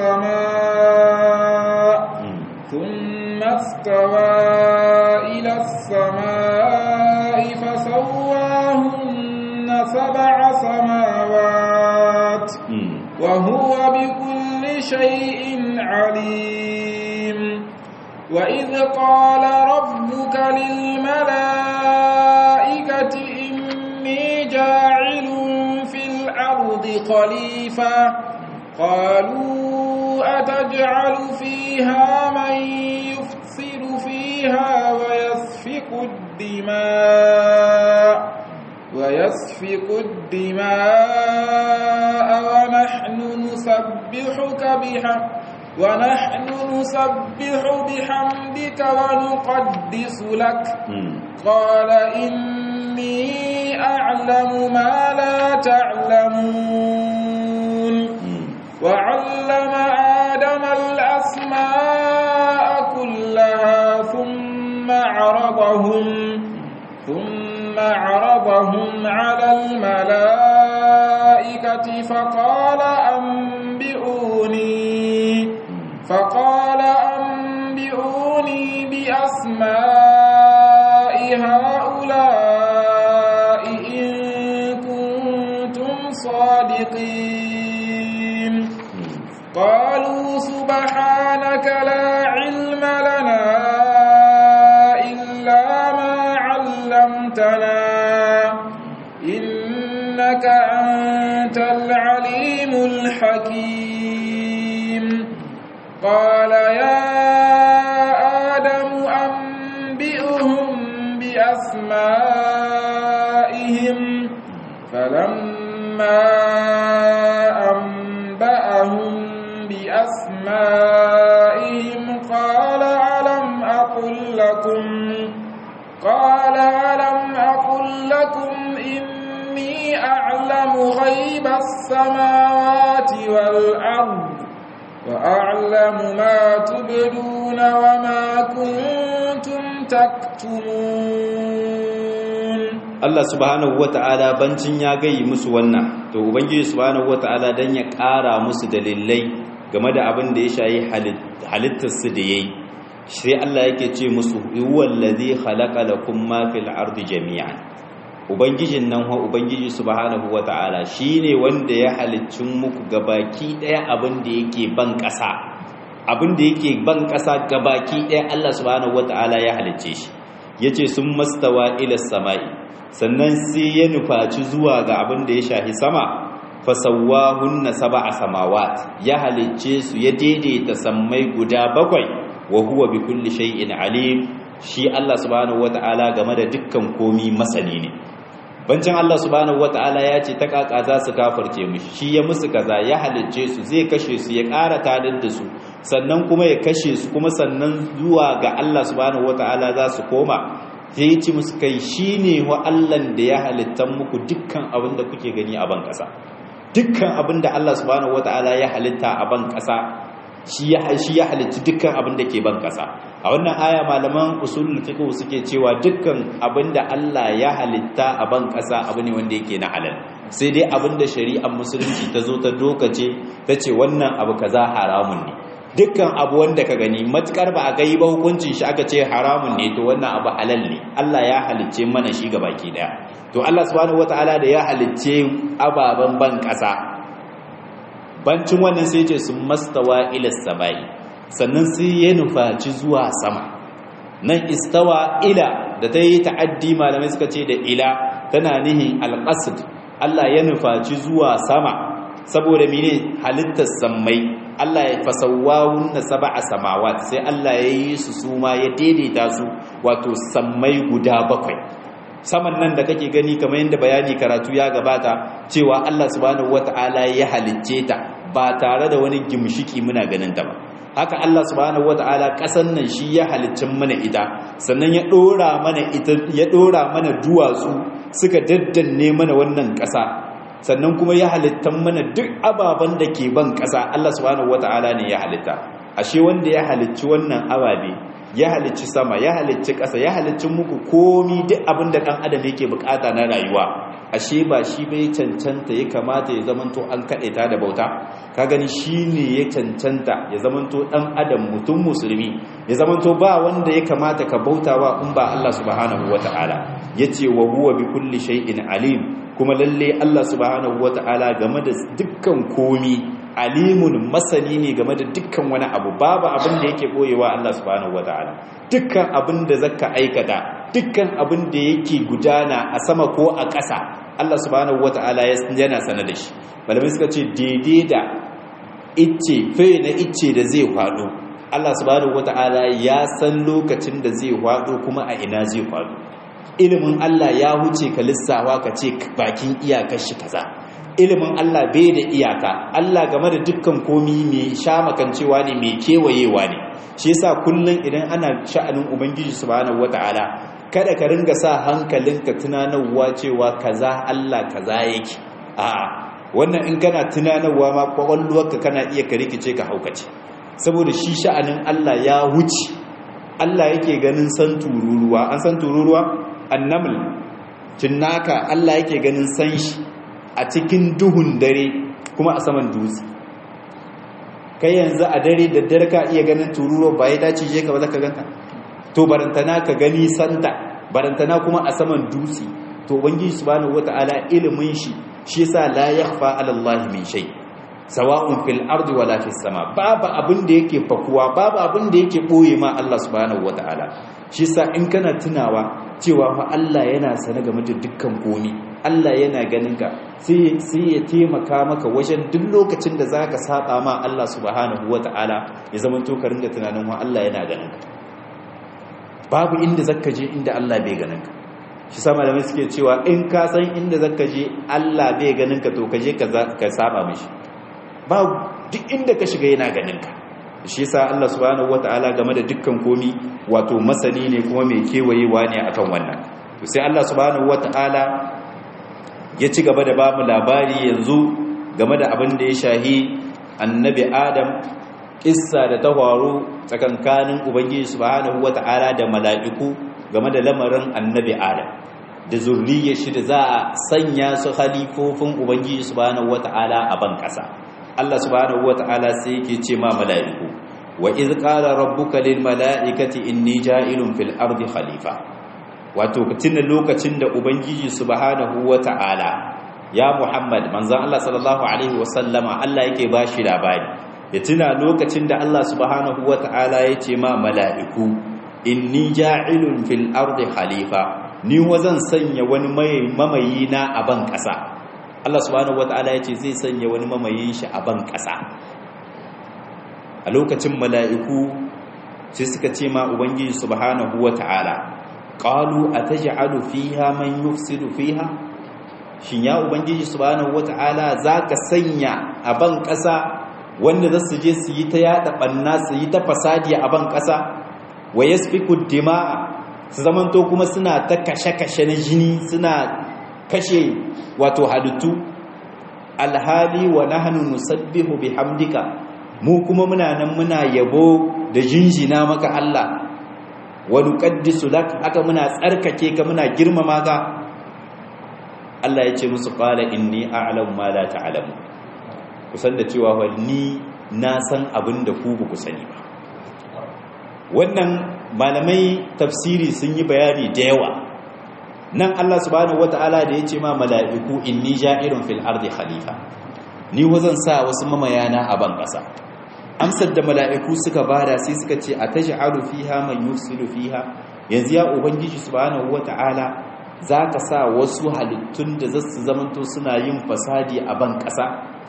السماء ثم استوى إلى السماء فسواهن سبع سماوات وهو بكل شيء عليم وإذ قال ربك للملائكة إني جاعل في الأرض خليفة قالوا أتجعل فيها من يفسد فيها ويسفك الدماء ويسفك الدماء ونحن نسبحك بحمدك ونحن نسبح بحمدك ونقدس لك قال إني أعلم ما لا تعلمون وعلم آدم الأسماء كلها ثم عرضهم ثم عرضهم على الملائكة فقال أنبئوني فقال أنبئوني بأسماء هؤلاء إن كنتم صادقين قالوا سبحانك لا علم لنا إلا ما علمتنا إنك أنت العليم الحكيم قال يا آدم أنبئهم بأسمائهم فلما أنبأهم بأسمائهم قال ألم أقل لكم قال ألم أقل لكم إني أعلم غيب السماوات والأرض وأعلم ما تبدون وما كنتم تكتمون Allah subhanahu wata'ala bancin ya gayi musu wannan to ubangiji subhanahu wata'ala dan ya ƙara musu dalilai game da abin da ya shayi halittar su da yayi sai Allah yake ce musu huwal ladhi khalaqa lakum ma fil ardi jami'an ubangijin nan wa ubangiji subhanahu wata'ala shine wanda ya haliccin muku gabaki daya abin da yake ban ƙasa abin da yake ban ƙasa gabaki daya Allah subhanahu wata'ala ya halicce shi yace sun mastawa ila samai sannan sai ya nufaci zuwa ga abin da ya shahi sama fasawahunna sab'a samawat ya halicce su ya daidaita sammai guda bakwai wa huwa bi kulli shay'in alim shi Allah subhanahu wata'ala game da dukkan komi masani ne bancin Allah subhanahu wata'ala ya ce ta kaka za su kafarce mishi shi ya musu kaza ya halicce su zai kashe su ya ƙara tadar da su sannan kuma ya kashe su kuma sannan zuwa ga Allah subhanahu wata'ala za su koma sai ya ci musu kai shine wa Allah da ya halittan muku dukkan abin da kuke gani a ban ƙasa dukkan abin da Allah subhanahu wata'ala ya halitta a ban ƙasa shi ya shi ya halitta dukkan abin da ke ban ƙasa a wannan aya malaman usulul fiqh suke cewa dukkan abin da Allah ya halitta a ban ƙasa abu ne wanda yake na halal sai dai abin da shari'ar musulunci ta zo ta dokace ta ce wannan abu kaza haramun ne dukkan abu wanda ka gani matukar ba a gai ba hukuncin shi aka ce haramun ne to wannan abu halal ne Allah ya halicce mana shi ga baki daya to Allah subhanahu wataala da ya halicce ababen ban kasa bancin wannan sai ce sun mastawa ila sabai sannan sai ya nufaci zuwa sama nan istawa ila da ta yi ta'addi malamai suka ce da ila tana nihin alqasd Allah ya nufaci zuwa sama saboda mene halittar sammai Allah ya fasawawun na sab'a samawat sai Allah ya yi su suma ya daidaita su wato sammai guda bakwai saman nan da kake gani kamar yadda bayani karatu ya gabata cewa Allah subhanahu wata'ala ya halicce ta ba tare da wani gimshiki muna ganin ta ba haka Allah subhanahu wata'ala kasan nan shi ya haliccin mana ita sannan ya dora mana ita ya dora mana duwatsu suka daddanne mana wannan kasa sannan kuma ya halittan mana duk ababen da ke ban ƙasa Allah subhanahu wata'ala ne ya halitta ashe wanda ya halicci wannan ababe ya halicci sama ya halicci ƙasa ya halicci muku komi duk abin da ɗan adam yake bukata na rayuwa ashe ba shi bai cancanta ya kamata ya zamanto an kaɗe ta da bauta ka gani shi ne ya cancanta ya zamanto ɗan adam mutum musulmi ya zamanto ba wanda ya kamata ka bautawa in ba Allah subhanahu wata'ala yace wa huwa bi kulli shay'in alim kuma lalle Allah subhanahu wata'ala game da dukkan komi alimun masani ne game da dukkan wani abu babu abin da yake boyewa Allah subhanahu wata'ala dukkan abin da zaka aikata dukkan abin da yake gudana a sama ko a ƙasa Allah subhanahu wata'ala yana sana da shi malamai suka ce daidai da icce fe na icce da zai faɗo Allah subhanahu wata'ala ya san lokacin da zai faɗo kuma a ina zai faɗo ilimin Allah ya huce ka lissawa ka ce bakin iyakar shi kaza ilimin Allah bai da iyaka Allah game da dukkan komi mai sha makancewa ne mai kewayewa ne shi yasa kullun idan ana sha'anin ubangiji subhanahu wataala kada ka ringa sa hankalinka tunanarwa cewa kaza Allah kaza yake a'a wannan in kana tunanarwa ma kwakwalwarka kana iya ka rikice ka haukace saboda shi sha'anin Allah ya huce Allah yake ganin san tururuwa an san tururuwa annaml cinnaka Allah yake ganin san shi a cikin duhun dare kuma a saman dutse kai yanzu a dare da dare ka iya ganin tururuwa ba ya dace je ka ba zaka ganta to barantana ka gani santa barantana kuma a saman dutse to ubangiji subhanahu wataala ilimin shi shi yasa la yakhfa ala Allah min shay sawa'un fil ardi wala fis sama babu abin da yake fakuwa babu abin da yake boye ma Allah subhanahu wataala shi yasa in kana tunawa cewa fa Allah yana sane game da dukkan komi Allah yana ganin ka sai sai ya taimaka maka wajen duk lokacin da zaka saba ma Allah subhanahu wataala ya zama to ka ringa tunanin wa Allah yana ganin ka babu inda zaka je inda Allah bai ganin ka shi sa malamai suke cewa in ka san inda zaka je Allah bai ganin ka to ka je ka saba mishi babu duk inda ka shiga yana ganin ka shi yasa Allah subhanahu wataala game da dukkan komi wato masani ne kuma mai kewayewa ne akan wannan to sai Allah subhanahu wataala ya ci gaba da bamu labari yanzu game da abin da ya shahi annabi Adam kissa da ta faru tsakankanin ubangiji subhanahu wataala da mala'iku game da lamarin annabi Adam da zurriyar shi da za a sanya su halifofin ubangiji subhanahu wataala a ban kasa Allah subhanahu wata'ala sai yake ce ma mala'iku wa iz qala rabbuka lil mala'ikati inni ja'ilun fil ardi khalifa wato tuna lokacin da ubangiji subhanahu wata'ala ya Muhammad manzon Allah sallallahu alaihi wasallama Allah yake bashi labari ya tuna lokacin da Allah subhanahu wata'ala ya ce ma mala'iku inni ja'ilun fil ardi khalifa ni wazan sanya wani mamayi na a ban kasa Allah subhanahu wata'ala ya ce zai sanya wani mamayin shi a ban ƙasa a lokacin mala'iku sai suka ce ma ubangiji subhanahu wata'ala qalu ataj'alu fiha man yufsidu fiha shin ya ubangiji subhanahu wata'ala zaka sanya a ban ƙasa wanda za su je su yi ta yada banna su yi ta fasadi a ban ƙasa wa yasfiku dima'a su zamanto kuma suna ta kashe-kashe na jini suna kashe wato halittu alhali wa nahnu nusabbihu bihamdika mu kuma muna nan muna yabo da jinjina maka Allah wa nuqaddisu lak haka muna tsarkake ka muna girmama ka Allah ya ce musu qala inni a'lamu ma la ta'lamu kusan da cewa wa ni na san abin da ku ba ku sani ba wannan malamai tafsiri sun yi bayani da yawa nan Allah subhanahu wata'ala da ya ce ma mala'iku inni ja'irun fil ardi khalifa ni wazan sa wasu mamayana a ban ƙasa amsar da mala'iku suka bada sai suka ce a taj'alu fiha man yufsidu fiha yanzu ya ubangiji subhanahu wata'ala zaka sa wasu halittun da zasu zamanto suna yin fasadi a ban ƙasa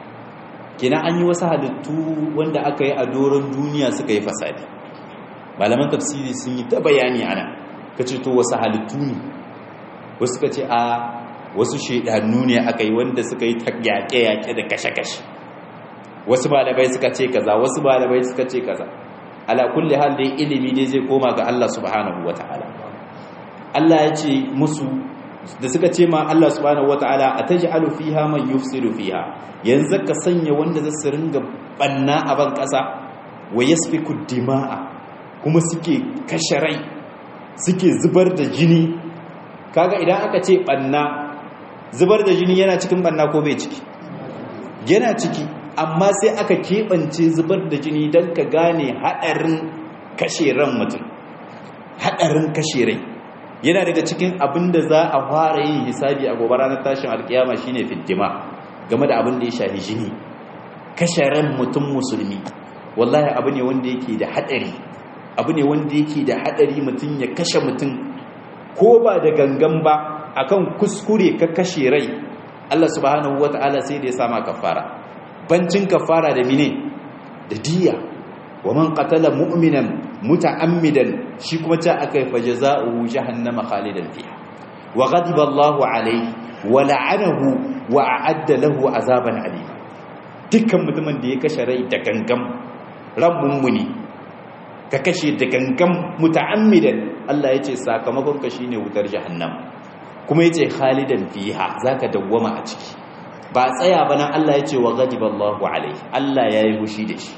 kina an yi wasu halittu wanda aka yi a doron duniya suka yi fasadi malaman tafsiri sun yi ta bayani ana kace to wasu halittu ne wasu ka ce a wasu shaidannu ne aka yi wanda suka yi yaƙe-yaƙe da kashe-kashe wasu malamai suka ce kaza wasu malamai suka ce kaza ala kulli hal dai ilimi dai zai koma ga Allah subhanahu wata'ala Allah ya ce musu da suka ce ma Allah subhanahu wata'ala ataj'alu fiha man yufsidu fiha yanzu ka sanya wanda za su ringa banna a ban kasa wa yasfiku dima'a kuma suke kashe rai suke zubar da jini kaga idan aka ce banna zubar da jini yana cikin banna ko bai ciki yana ciki amma sai aka keɓance zubar da jini don ka gane haɗarin kashe ran mutum haɗarin kashe rai yana daga cikin abin da za a fara yin hisabi a gobe ranar tashin alkiyama shine fiddima game da abin da ya shafi jini kashe ran mutum musulmi wallahi abu ne wanda yake da haɗari abu ne wanda yake da haɗari mutum ya kashe mutum ko ba da gangan ba akan kuskure ka kashe rai Allah subhanahu wata'ala sai da ya sama kafara bancin kafara da mine da diya wa man qatala mu'minan muta'ammidan shi kuma ta akai fa jazaohu jahannama khalidan fiha wa ghadiba Allahu alayhi wa la'anahu wa a'adda lahu azaban alima dukkan mutumin da ya kashe rai da gangam ran mummuni ka kashe da gangam muta'ammidan Allah yace sakamakon ka shine wutar jahannam kuma yace khalidan fiha zaka dawwama a ciki ba tsaya bana Allah yace wa ghadiba Allahu alayhi Allah yayi hushi da shi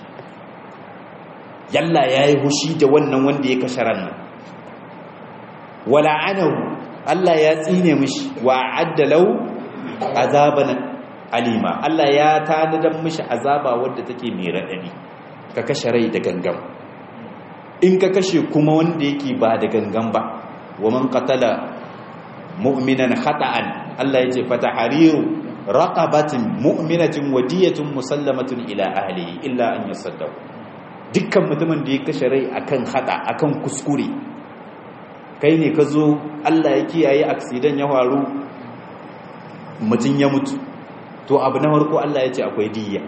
yalla yayi hushi da wannan wanda ya kashe ran nan wala anahu Allah ya tsine mishi wa adda lau azaban alima Allah ya tanadan mishi azaba wadda take mai radadi ka kashe rai da gangam in ka kashe kuma wanda yake ba da gangan ba wa man qatala mu'minan khata'an Allah yace fatahariru raqabatin mu'minatin wadiyatun musallamatun ila ahlihi illa an yasaddaq dukkan mutumin da ya kashe rai akan hada akan kuskure kai ne ka zo Allah ya kiyaye accident ya faru mutum ya mutu to abu na farko Allah ya ce akwai diyya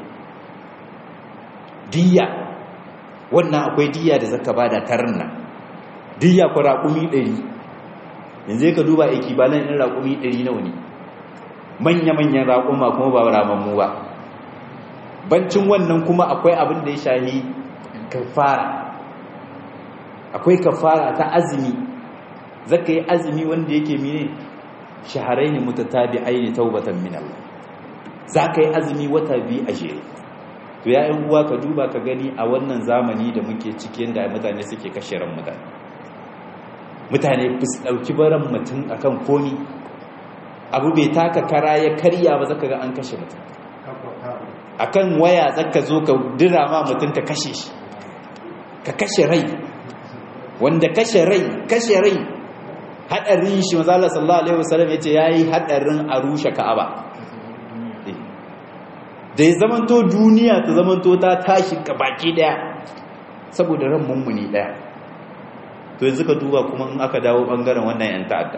diyya wannan akwai diyya da zaka bada tarna diyya ko raƙumi 100 yanzu ka duba ekibalan ɗin raƙumi 100 nawa ne manya-manyan raƙuma kuma ba ramammu ba bancin wannan kuma akwai abin da ya shahi kafara akwai kafara ta azumi zaka yi azumi wanda yake mine shaharai ne mutatabi aini taubatan min Allah zaka yi azumi wata biyu a jere to ya uwa ka duba ka gani a wannan zamani da muke cikin da mutane suke kashe ran mutane mutane su dauki baran mutum akan komi abu bai taka kara ya karya ba zaka ga an kashe mutum akan waya zaka zo ka dira ma mutum ka kashe shi ka kashe rai wanda kashe rai kashe rai hadarin shi manzo Allah sallallahu alaihi wasallam yace yayi hadarin a rushe Ka'aba da ya zamanto duniya ta zamanto ta tashi baki daya saboda ran mummuni daya to yanzu ka duba kuma in aka dawo bangaren wannan yan ta'adda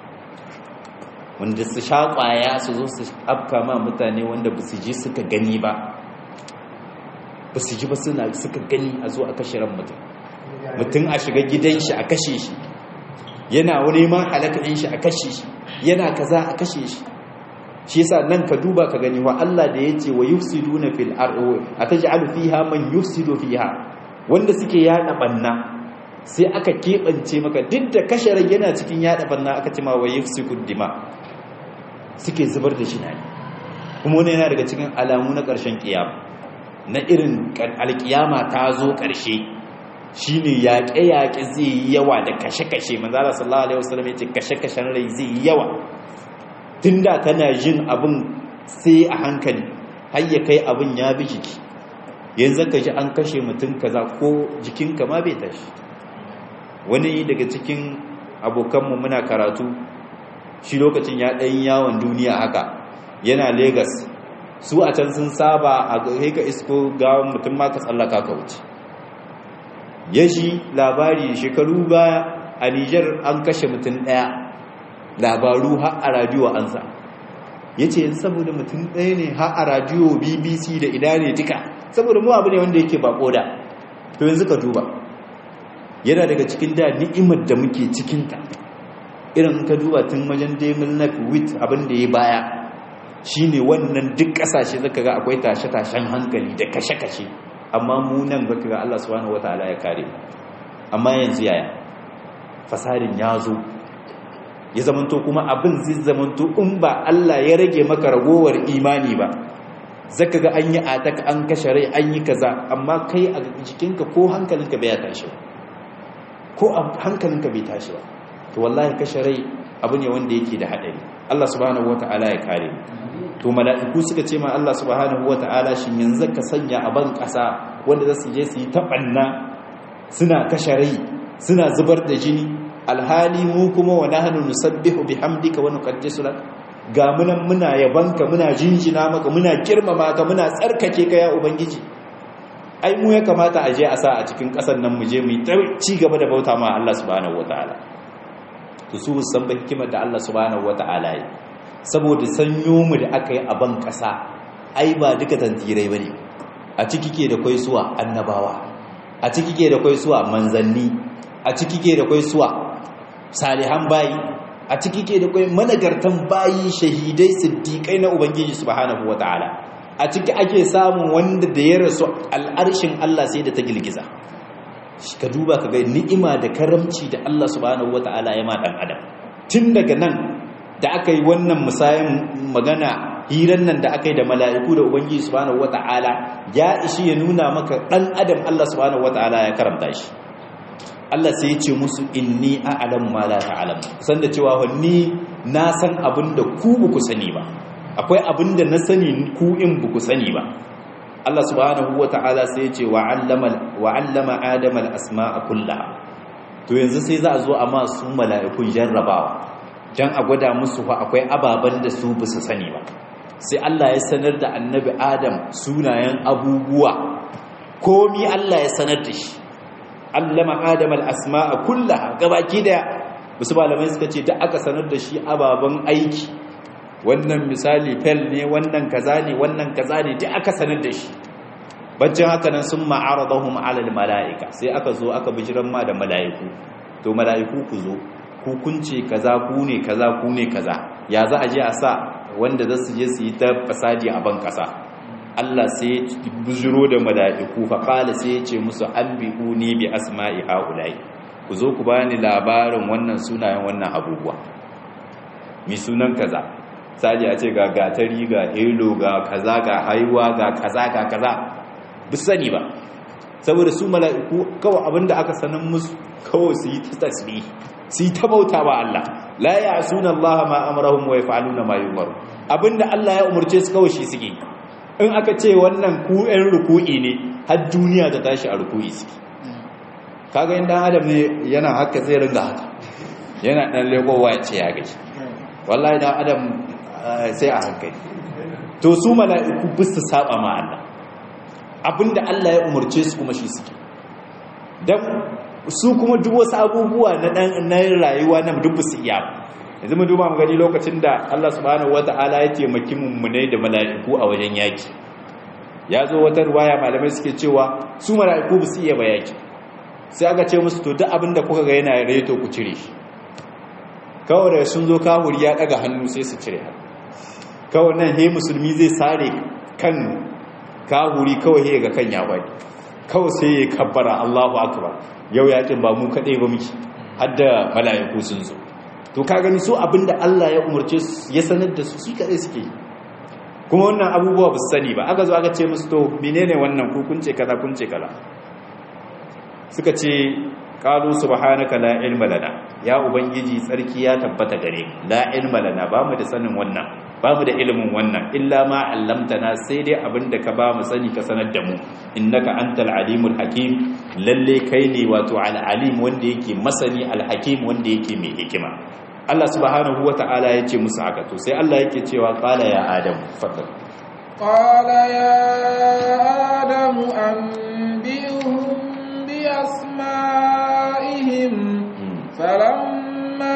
wanda su sha kwaya su zo su afka ma mutane wanda ba su ji suka gani ba ba su ji ba suna suka gani a zo a kashe ran mutum mutum a shiga gidan shi a kashe shi yana wani ma halakarin shi a kashe shi yana kaza a kashe shi shi yasa nan ka duba ka gani wa Allah da yace wa yufsiduna fil ardi ataj'alu fiha man yufsidu fiha wanda suke yada banna sai aka kebance maka duk da kashe rai yana cikin yada banna aka ce ma wa yufsikud dima suke zubar da shi ne kuma wannan yana daga cikin alamu na ƙarshen kiyama na irin alkiyama ta zo ƙarshe shine yaƙe-yaƙe zai yi yawa da kashe-kashe manzala sallallahu alaihi wasallam ya ce kashe-kashen rai zai yi yawa tun da kana jin abin sai a hankali har ya kai abin ya bi jiki yanzu ka ji an kashe mutum kaza ko jikinka ma bai tashi wani daga cikin abokanmu muna karatu shi lokacin ya ɗan yawon duniya haka yana Legas. su a can sun saba a ka isko gawan mutum ma ka tsallaka ka wuce ya shi labari shekaru baya a nijar an kashe mutum ɗaya labaru har a radiyo an sa ya ce saboda mutum ɗaya ne har a radiyo bbc da ina ne duka saboda mu abu ne wanda yake bako da to yanzu ka duba yana daga cikin da ni'imar da muke cikinta irin ka duba tun wajen demil na wit abin da ya baya shine wannan duk ƙasashe zaka ga akwai tashe-tashen hankali da kashe-kashe amma mu nan zaka ga Allah subhanahu wataala ya kare amma yanzu yaya fasadin ya zo ya zamanto kuma abin zai zamanto in ba Allah ya rage maka ragowar imani ba zaka ga an yi ataka an kashe rai an yi kaza amma kai a jikinka ko hankalinka bai tashi ba ko hankalinka bai tashi ba to wallahi kashe rai abu ne wanda yake da hadari Allah subhanahu wataala ya kare to mala'iku suka ce ma Allah subhanahu wataala shin yanzu ka sanya a ban kasa wanda za su je su yi tabanna suna kashe rai suna zubar da jini alhali mu kuma wa nahnu nusabbihu bihamdika wa nuqaddisu lak ga munan muna yabanka muna jinjina maka muna girmama ka muna tsarkake ka ya ubangiji ai mu ya kamata a je a sa a cikin kasar nan mu je mu ci gaba da bauta ma Allah subhanahu wataala to su san ba hikimar da Allah subhanahu wataala yi saboda sanyo mu da aka yi a ban kasa ai ba duka tantirai bane a ciki ke da kai suwa annabawa a ciki ke da kai suwa manzanni a ciki ke da kai suwa salihan bayi a ciki ke da kai managartan bayi shahidai siddiqai na ubangiji subhanahu wataala a ciki ake samun wanda da ya rasu al'arshin Allah sai da ta girgiza ka duba ka ga ni'ima da karamci da Allah subhanahu wata'ala ya ma dan adam tun daga nan da aka yi wannan musayin magana hiran nan da aka yi da mala'iku da ubangiji subhanahu wata'ala ya ishi ya nuna maka dan adam Allah subhanahu wata'ala ya karamta shi Allah sai ya ce musu inni a'lamu ma la ta'lamu san da cewa ni na san abin da ku ba ku sani ba akwai abin da na sani ku in ba ku sani ba Allah subhanahu wa ta'ala sai ce wa allama Adam al-asma'a kullaha to yanzu sai za a zo a masu mala'ikun jarrabawa dan a gwada musu fa akwai ababan da su bisa sani ba sai Allah ya sanar da annabi Adam sunayen abubuwa komi Allah ya sanar da shi allama Adam al-asma'a kullaha gabaki daya wasu malamai suka ce da aka sanar da shi ababan aiki wannan misali fel ne wannan kaza ne wannan kaza ne duk aka sanar da shi baccin haka nan sun ma'aradahum alal mala'ika sai aka zo aka bijiran ma da mala'iku to mala'iku ku zo ku kunce kaza ku ne kaza ku ne kaza ya za a je a sa wanda za su je su yi ta fasadi a ban kasa Allah sai ya bijiro da mala'iku fa qala sai ya ce musu anbi'uni bi asma'i haula'i ku zo ku bani labarin wannan sunayen wannan abubuwa mi sunan kaza sali a ce ga gatari ga helo ga kaza ga haiwa ga kaza ga kaza bu sani ba saboda su mala'iku kawai abinda aka sanin musu kawai su yi ta tasbih su yi ta bauta ba Allah la ya'suna Allah ma amrahum wa yaf'aluna ma yumaru abinda Allah ya umurce su kawai shi suke in aka ce wannan ku ɗan ruku'i ne har duniya ta tashi a ruku'i suke kaga in dan adam ne yana haka zai ringa haka yana dan legowa ya ce ya gaji wallahi dan adam sai a hankali to su mala'iku bisu saba ma Allah abinda Allah ya umarce su kuma shi suke dan su kuma duk wasu abubuwa na dan na rayuwa na duk su iya yanzu mu duba mu gani lokacin da Allah subhanahu wataala ya taimaki mummunai da mala'iku a wajen yaki ya zo wata ruwaya malamai suke cewa su mala'iku ba su iya ba yaki sai aka ce musu to duk abinda kuka ga yana reto ku cire shi kawai da sun zo kahuri ya daga hannu sai su cire hannu kawai nan he musulmi zai sare kan kahuri kawai he ga kan ya bai kawai sai ya kabbara Allahu akbar yau yakin ba mu kadai ba miki har da mala'iku sun zo to ka gani su abinda Allah ya umarce su ya sanar da su su kadai suke kuma wannan abubuwa ba su sani ba aka zo aka ce musu to menene wannan ku kun ce kaza kun ce kaza suka ce qalu subhanaka la ilma lana ya ubangiji tsarki ya tabbata gare la ilma lana ba mu da sanin wannan ba mu da ilimin wannan illa ma allamtana sai dai abinda ka ba mu sani ka sanar da mu innaka antal alimul hakim lalle kai ne wato al alim wanda yake masani al hakim wanda yake mai hikima Allah subhanahu wata'ala ya ce musu haka to sai Allah yake cewa qala ya adam fadal qala ya adam anbi'uhum bi asma'ihim falamma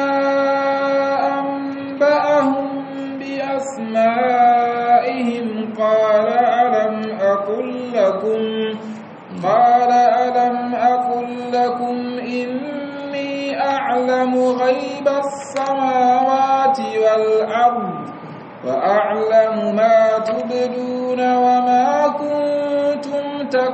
anba'ahum bi asma'ihim qala alam aqul lakum qala alam aqul lakum inni a'lamu ghaiba السماوات والأرض وأعلم ما تبدون وما كنتم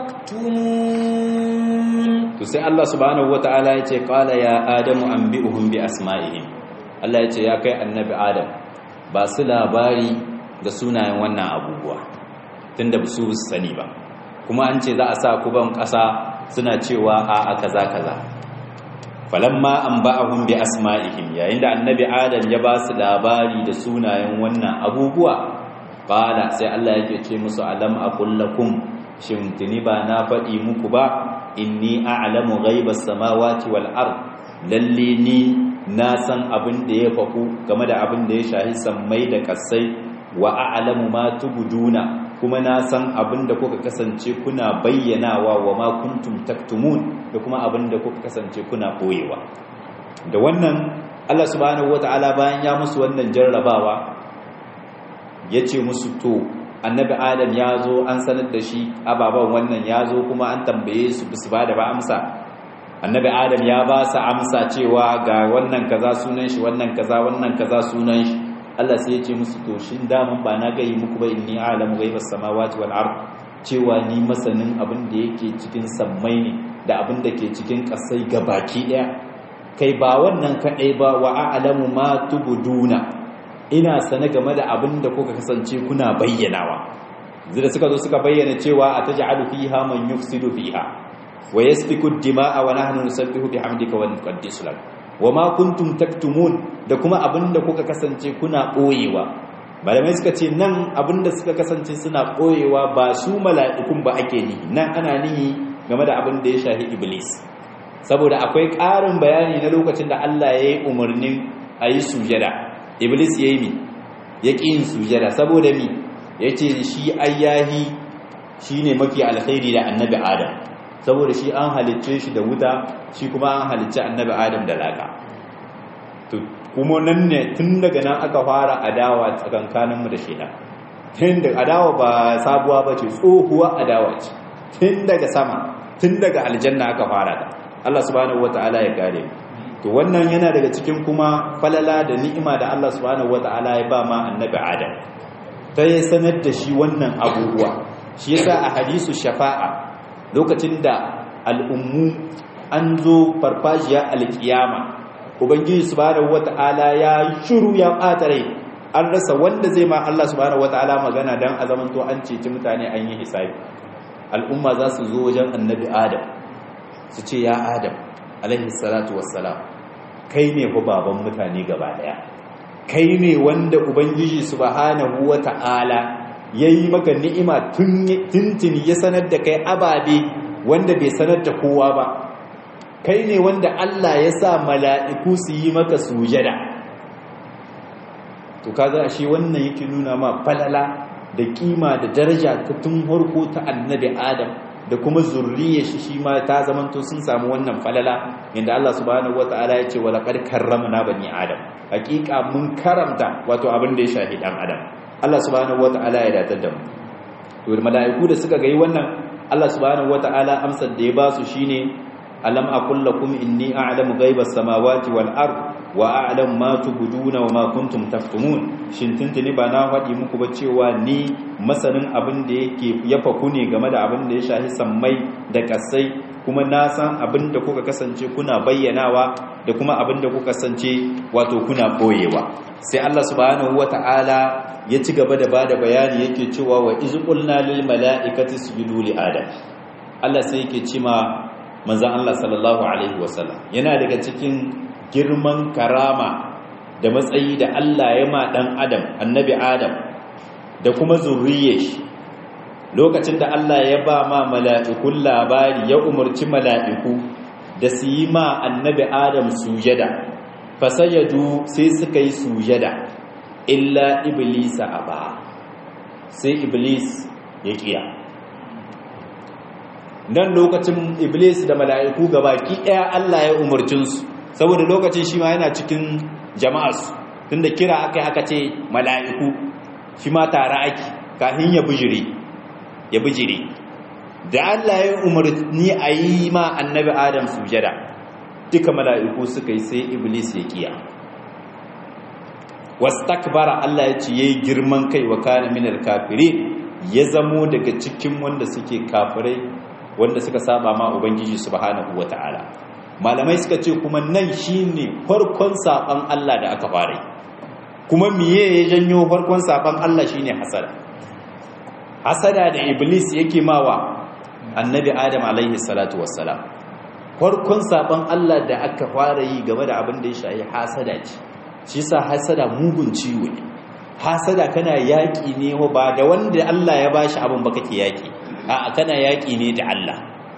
تكتمون to sai Allah subhanahu wataala yace qala ya adamu anbi'uhum bi asma'ihim Allah yace ya kai annabi adam ba su labari da sunayen wannan abubuwa tunda ba su sani ba kuma an ce za a sa kuban ƙasa suna cewa a a kaza kaza falamma an ba'ahum bi asma'ihim yayin da annabi adam ya ba su labari da sunayen wannan abubuwa qala sai Allah yake ce musu alam aqul lakum shin tuni ba na faɗi muku ba inni a'lamu ghaibas samawati wal ard lalle ni na san abin da ya faku game da abin da ya shahi sammai da kasai wa a'lamu ma tubduna kuma na san abin da kuka kasance kuna bayyanawa wa ma kuntum taktumun da kuma abin da kuka kasance kuna boyewa da wannan Allah subhanahu wataala bayan ya musu wannan jarrabawa yace musu to annabi adam ya zo an sanar da shi ababan wannan ya zo kuma an tambaye su su ba da ba amsa annabi adam ya ba su amsa cewa ga wannan kaza sunan shi wannan kaza wannan kaza sunan shi Allah sai ya ce musu to shin daman ba na gayi muku ba inni a'lamu ghaibas samawati wal ard cewa ni masanin abin da yake cikin sammai ne da abin da ke cikin kasai gabaki daya kai ba wannan kadai ba wa a'lamu ma tubduna ina sane game da abin da kuka kasance kuna bayyanawa zai da suka zo suka bayyana cewa ataj'alu fiha man yufsidu fiha wa yasfiku ad-dima'a wa nahnu nusabbihu bihamdika wa nuqaddisu lak wama kuntum taktumun da kuma abinda kuka kasance kuna boyewa malamai suka ce nan abinda suka kasance suna boyewa ba su mala'ikun ba ake nihi nan ana nihi game da abin da ya shahi iblis saboda akwai ƙarin bayani na lokacin da Allah ya yi umarnin a yi sujada iblis ya yi mi ya ƙi yin sujada saboda mi ya ce shi ayyahi shi ne mafi alkhairi da annabi adam saboda shi an halicce shi da wuta shi kuma an halicce annabi adam da laka kuma nan ne tun daga nan aka fara adawa tsakankaninmu da shi tun da adawa ba sabuwa ba ce tsohuwa adawa ce tun daga sama tun daga aljanna aka fara ta Allah subhanahu wata'ala ya kare to wannan yana daga cikin kuma falala da ni'ima da Allah subhanahu wata'ala ya ba ma annabi adam ta yi sanar da shi wannan abubuwa shi yasa a hadisu shafa'a lokacin da al'ummu an zo farfajiya alkiyama ubangiji subhanahu wata'ala ya shiru ya ɓata rai an rasa wanda zai ma Allah subhanahu wata'ala magana dan a zamanto an ceci mutane an yi hisabi al'umma za su zo wajen annabi adam su ce ya adam alaihi salatu wassalam kai ne ku baban mutane gaba daya kai ne wanda ubangiji subhanahu wata'ala yayi maka ni'ima tuntuni ya sanar da kai ababe wanda bai sanar da kowa ba kai ne wanda Allah ya sa mala'iku su yi maka sujada to kaga shi wannan yake nuna ma falala da kima da daraja ta tun harko ta annabi adam da kuma zurriyar shi shi ma ta zamanto sun samu wannan falala inda Allah subhanahu wataala ya ce wa laqad karramna bani adam hakika mun karamta wato abin da ya shahi dan adam Allah subhanahu wataala ya datar da mu to mala'iku da suka gai wannan Allah subhanahu wataala amsar da ya ba su shine alam aqul lakum inni a'lamu ghaibas samawati wal ard wa a'lamu ma tubduna wa ma kuntum taktumun shin tuntuni ba na faɗi muku ba cewa ni masanin abin da yake ya faku ne game da abin da ya shahi sammai da kasai kuma na san abin da kuka kasance kuna bayyanawa da kuma abin da kuka kasance wato kuna boyewa sai Allah subhanahu wata'ala ya ci gaba da bada bayani yake cewa wa iz qulna lil mala'ikati isjudu li adam Allah sai yake cewa manzan Allah sallallahu Alaihi wasallam yana daga cikin girman karama da matsayi da Allah ya ma dan adam annabi adam da kuma zurriyar shi lokacin da Allah ya ba ma mala'ikun labari ya umarci mala'iku da su yi ma annabi adam sujada fasajadu sai suka yi sujada illa iblisa aba sai iblis ya kiya nan lokacin iblis da mala'iku gabaki ɗaya Allah ya umarcinsu saboda lokacin shi ma yana cikin jama'arsu tunda kira aka aka ce mala'iku shi ma tare ake kafin ya bijire ya bijire da Allah ya umarni a yi ma annabi adam sujada duka mala'iku suka yi sai iblis ya kiya wastakbara Allah ya ce yayi girman kai wa kana minal kafirin ya zamo daga cikin wanda suke kafirai wanda suka saba ma ubangiji subhanahu wataala malamai suka ce kuma nan shine farkon saban Allah da aka fara kuma miye ya janyo farkon saban Allah shine hasada hasada da iblis yake mawa annabi adam alaihi salatu wassalam farkon saban Allah da aka fara yi game da abin da ya shayi hasada ce shi sa hasada mugun ciwo ne hasada kana yaƙi ne ba da wanda Allah ya bashi abin ba kake yaƙi a kana yaƙi ne da Allah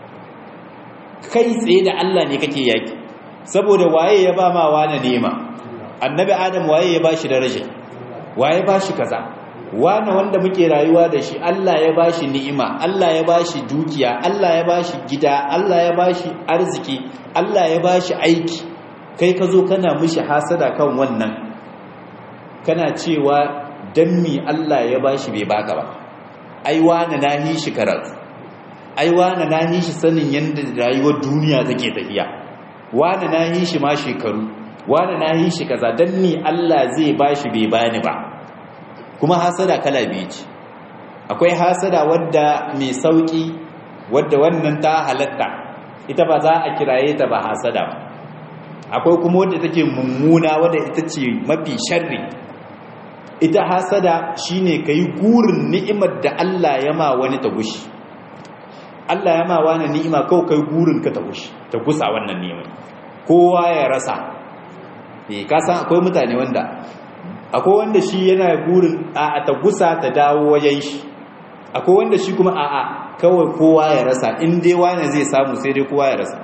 kai tsaye da Allah ne kake yaƙi saboda waye ya ba ma wani nema annabi adam waye ya bashi daraja waye bashi kaza wani wanda muke rayuwa da shi Allah ya bashi ni'ima Allah ya bashi dukiya Allah ya bashi gida Allah ya bashi arziki Allah ya bashi aiki kai ka zo kana mishi hasada kan wannan kana cewa dan mi Allah ya bashi bai baka ba ai wani nahi shi karatu ai wani nahi shi sanin yanda rayuwar duniya take tafiya wani nahi shi ma shekaru wani nahi shi kaza dan mi Allah zai bashi bai bani ba kuma hasada kala biyu ce akwai hasada wadda mai sauki wadda wannan ta halatta ita ba za a kiraye ta ba hasada ba akwai kuma wadda take mummuna wadda ita ce mafi sharri ita hasada shine kai gurin ni'imar da Allah ya ma wani ta gushi Allah ya ma wani ni'ima kawai kai gurin ka ta gushi ta gusa wannan ni'imar kowa ya rasa eh ka san akwai mutane wanda akwai wanda shi yana gurin a ta gusa ta dawo wajen shi akwai wanda shi kuma a'a kawai kowa ya rasa in dai wani zai samu sai dai kowa ya rasa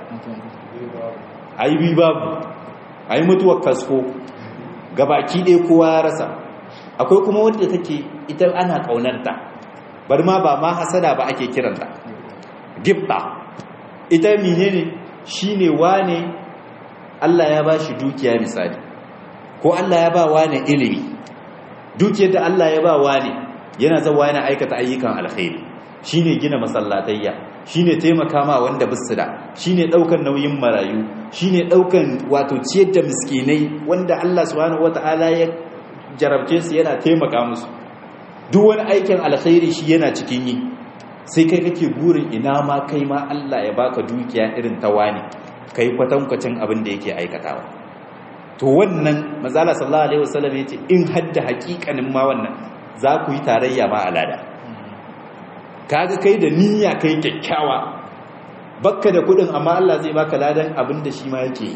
ayi bi babu ayi mutuwar kasko gabaki ɗaya kowa ya rasa akwai kuma wadda take ita ana ƙaunarta bari ma ba ma hasada ba ake kiranta gibba ita menene shine wane Allah ya ba shi dukiya misali ko Allah ya ba wane ilimi dukiyar da Allah ya ba wane yana zawa yana aikata ayyukan alkhairi shine gina masallatayya shine taimaka ma wanda bisu da shine daukan nauyin marayu shine daukan wato ciyar da miskinai wanda Allah subhanahu wataala ya jarabce su yana taimaka musu duk wani aikin alkhairi shi yana cikin yi sai kai kake burin ina ma kai ma Allah ya baka dukiya irin ta wani kai kwatankwacin abin da yake aikatawa to wannan mazala sallallahu alaihi wasallam yace in hadda hakikanin ma wannan za ku yi tarayya ma alada kaga kai da niyya kai kyakkyawa bakka da kudin amma Allah zai baka ladan abin da shi ma yake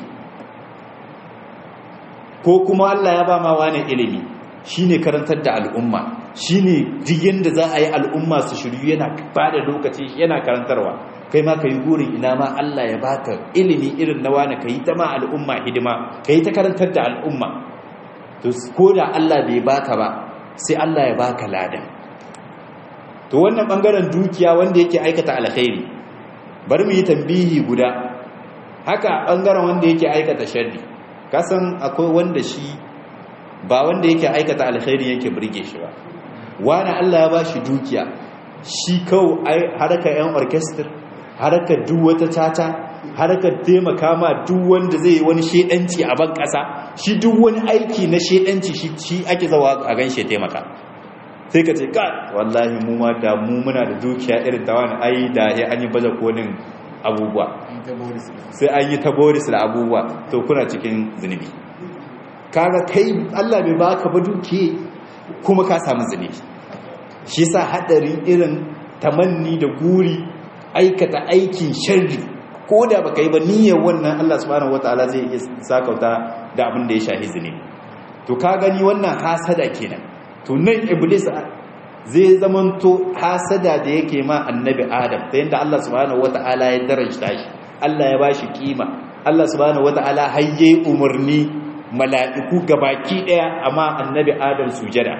ko kuma Allah ya ba ma wani ilimi shine karantar da al'umma shine duk yanda za a yi al'umma su shiryu yana bada lokaci yana karantarwa kai ma kai gurin ina ma Allah ya baka ilimi irin na wani kai ta ma al'umma hidima kai ta karantar da al'umma to ko da Allah bai baka ba sai Allah ya baka ladan to wannan bangaren dukiya wanda yake aikata alkhairi bari mu yi tambihi guda haka bangaren wanda yake aikata sharri kasan akwai wanda shi ba wanda yake aikata alkhairi yake burge shi ba wani Allah ya bashi dukiya shi kawo harkar yan orchestra harkar duk wata tata harkar taimaka ma duk wanda zai yi wani shedanci a ban kasa shi duk wani aiki na shedanci shi ake zawa a gan shi taimaka sai ka ce ka wallahi mu ma da mu muna da dukiya irin ta wani ai da ya an yi baje kolin abubuwa sai an yi ta boris da abubuwa to kuna cikin zunubi kaga kai Allah bai baka ba duke kuma ka samu zunubi shi yasa hadarin irin tamanni da guri aikata aikin sharri ko da baka yi ba niyyar wannan Allah subhanahu wataala zai iya sakauta da abin da ya shahi zunubi to ka gani wannan hasada kenan to nan iblis zai zamanto hasada da yake ma annabi adam ta yadda Allah subhanahu wata'ala ya darajta shi Allah ya bashi kima Allah subhanahu wata'ala hayye umarni mala'iku gabaki daya amma annabi adam sujada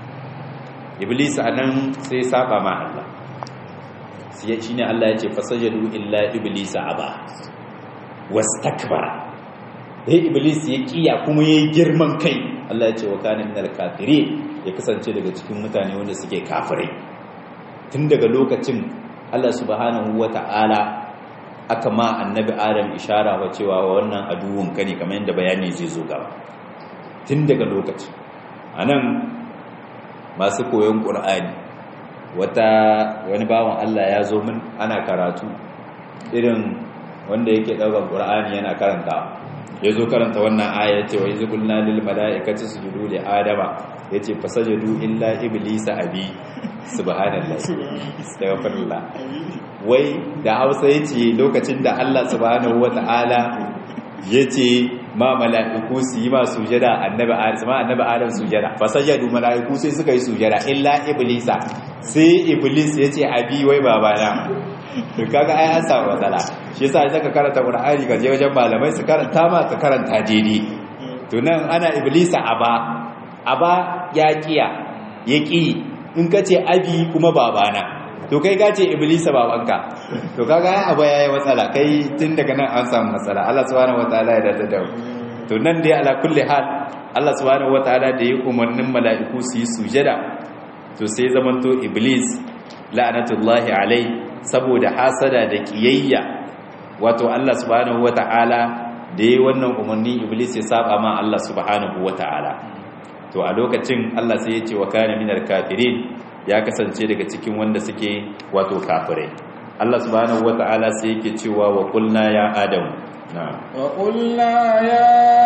iblis anan sai saba ma Allah sai shine Allah ya ce fasajadu illa iblis aba wastakbara dai iblis ya kiya kuma yayi girman kai Allah ya ce wa kana minal kafirin ya kasance daga cikin mutane wanda suke kafirai tun daga lokacin Allah subhanahu wata'ala aka ma annabi Adam ishara wa cewa wannan aduwun ka ne kamar yadda bayani zai zo gaba tun daga lokacin anan masu koyon Qur'ani wata wani bawan Allah ya zo min ana karatu irin wanda yake daukar Qur'ani yana karanta ya zo karanta wannan aya ce wa izu qulna lil mala'ikati sujudu li adama yace fasajadu illa iblisa abi subhanallahi astaghfirullah wai da Hausa yace lokacin da Allah subhanahu wataala yace ma mala'iku su yi ma sujada annabi Adam annabi Adam sujada fasajadu mala'iku sai suka yi sujada illa iblisa sai iblis yace abi wai babana to kaga ai an samu matsala shi yasa idan ka karanta Qur'ani ka je wajen malamai su karanta ma ka karanta daidai to nan ana iblisa aba aba ya kiya ya ki in ka ce abi kuma babana to kai ka ce iblisa babanka to kaga ai aba yayi matsala kai tun daga nan an samu matsala Allah subhanahu wataala ya dada da to nan dai ala kulli hal Allah subhanahu wataala da ya umarnin mala'iku su yi sujada to sai zamanto iblis la'anatullahi alai saboda hasada da kiyayya wato Allah subhanahu wata'ala da yi wannan umarni iblis ya saba ma Allah subhanahu wata'ala to a lokacin Allah sai ya ce wa kana minal kafirin ya kasance daga cikin wanda suke wato kafirai Allah subhanahu wata'ala sai yake cewa wa qulna ya adam na'am wa qulna ya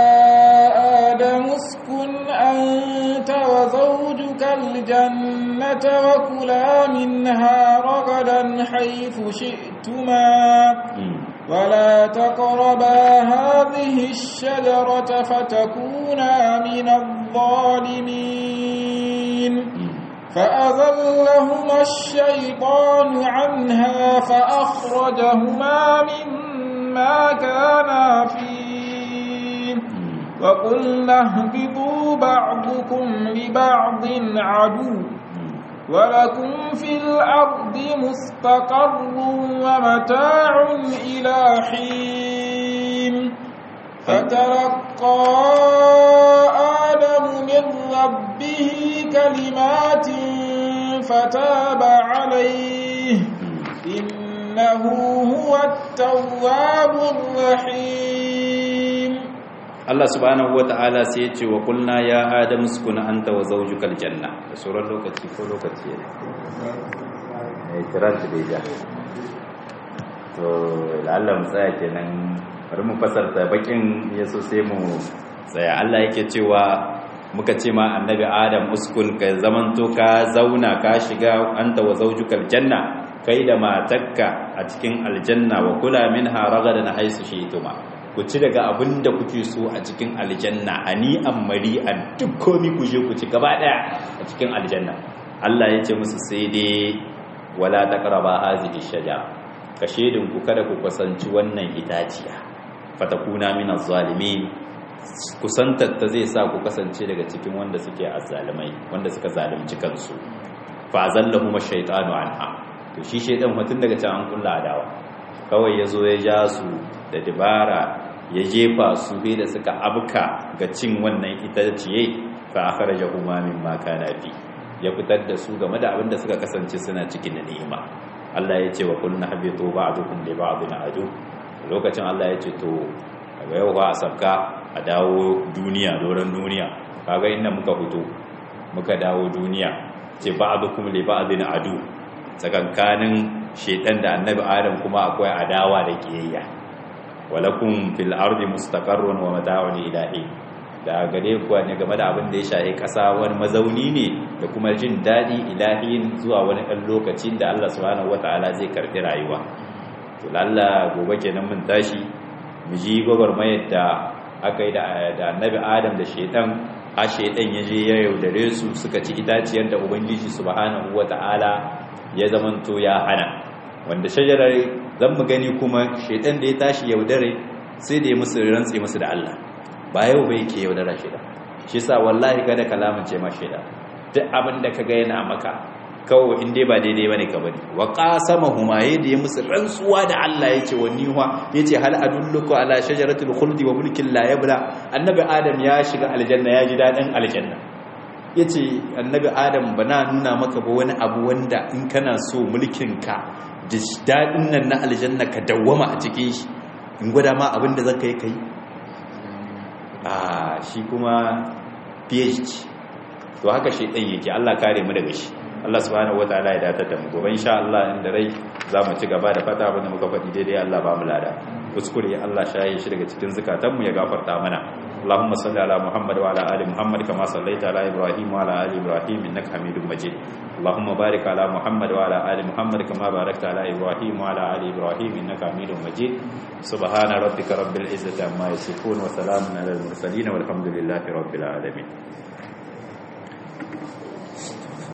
adam uskun anta wa zawjuka aljannata wa kula minha ragadan haythu shi'tuma ولا تقربا هذه الشجرة فتكونا من الظالمين فأذلهما الشيطان عنها فأخرجهما مما كانا فيه وقلنا اهبطوا بعضكم لبعض عدو ولكم في الأرض مستقر ومتاع إلى حين فتلقى آدم من ربه كلمات فتاب عليه إنه هو التواب الرحيم Allah subhanahu wata'ala sai ya ce wa kulna ya adamu sukuna anta wa zawjukal janna da sauran lokaci ko lokaci ne eh kiran da ja to Allah mu tsaya kenan bari mu fasarta bakin yaso sai mu tsaya Allah yake cewa muka ce ma annabi adam uskun ka zamanto ka zauna ka shiga anta wa zawjukal janna kai da matakka a cikin aljanna wa kula minha ragadan haisu shi'tuma ku ci daga abin da kuke so a cikin aljanna ani an mari'an duk komi ku je ku ci gaba daya a cikin aljanna Allah ya ce musu sai dai wala taqraba hazihi shajara ka shedin ku kada ku kusanci wannan itaciya fatakuna minaz zalimin kusantar ta zai sa ku kasance daga cikin wanda suke azzalimai wanda suka zalunci kansu fa zallahuma shaytanu anha to shi shaytan mutun daga can an kulla adawa kawai yazo ya ja su da dibara ya jefa su bai da suka abka ga cin wannan itaciye fa akhrajahuma mimma kana fi ya fitar da su game da abin da suka kasance suna cikin ni'ima Allah ya ce wa kullu habitu ba'dukum li ba'din adu lokacin Allah ya ce to daga yau ba a sabka a dawo duniya doron duniya kaga inda muka fito muka dawo duniya ce ba'dukum li ba'din adu tsakankanin shedan da annabi adam kuma akwai adawa da kiyayya walakum fil ardi mustaqarrun wa mata'un ilahi da gare ku ne game da abin da ya shahi kasa wani mazauni ne da kuma jin dadi ilahin zuwa wani ɗan lokacin da Allah subhanahu wataala zai karbi rayuwa to lalla gobe kenan mun tashi mu ji gwagwarmayar da aka yi da annabi adam da shedan a shaidan ya je ya yaudare su suka ci itaciyar da ubangiji subhanahu wata'ala ya zamanto ya hana wanda shajarar zan mu gani kuma shaidan da ya tashi yaudare sai da ya musu rantse musu da Allah ba yau bai ke yaudara shaidan shi sa wallahi kada kalamin ce ma shaidan duk abin da kaga yana maka kawai in dai ba daidai bane ka bari wa qasamahuma yadda ya musu rantsuwa da Allah yace wa niwa yace hal adulluku ala shajaratil khuldi wa mulkin la yabla annabi adam ya shiga aljanna ya ji dadin aljanna yace annabi adam bana nuna maka ba wani abu wanda in kana so mulkin ka da dadin nan na aljanna ka dawwama a cikin shi in gwada ma abin da zaka yi kai ah shi kuma PhD to haka shi dan yake Allah kare mu daga shi Allah subhanahu wataala ya datar da mu gobe insha Allah inda rai za mu ci gaba da fata abin da muka faɗi daidai Allah ba mu lada kuskure Allah shaye shi daga cikin zakatanmu ya gafarta mana Allahumma salli ala Muhammad wa ala ali Muhammad kama sallaita ala Ibrahim wa ala ali Ibrahim innaka Hamidum Majid Allahumma barik ala Muhammad wa ala ali Muhammad kama barakta ala Ibrahim wa ala ali Ibrahim innaka Hamidum Majid subhana rabbika rabbil izzati amma yasifun wa salamun ala al mursalin walhamdulillahi rabbil alamin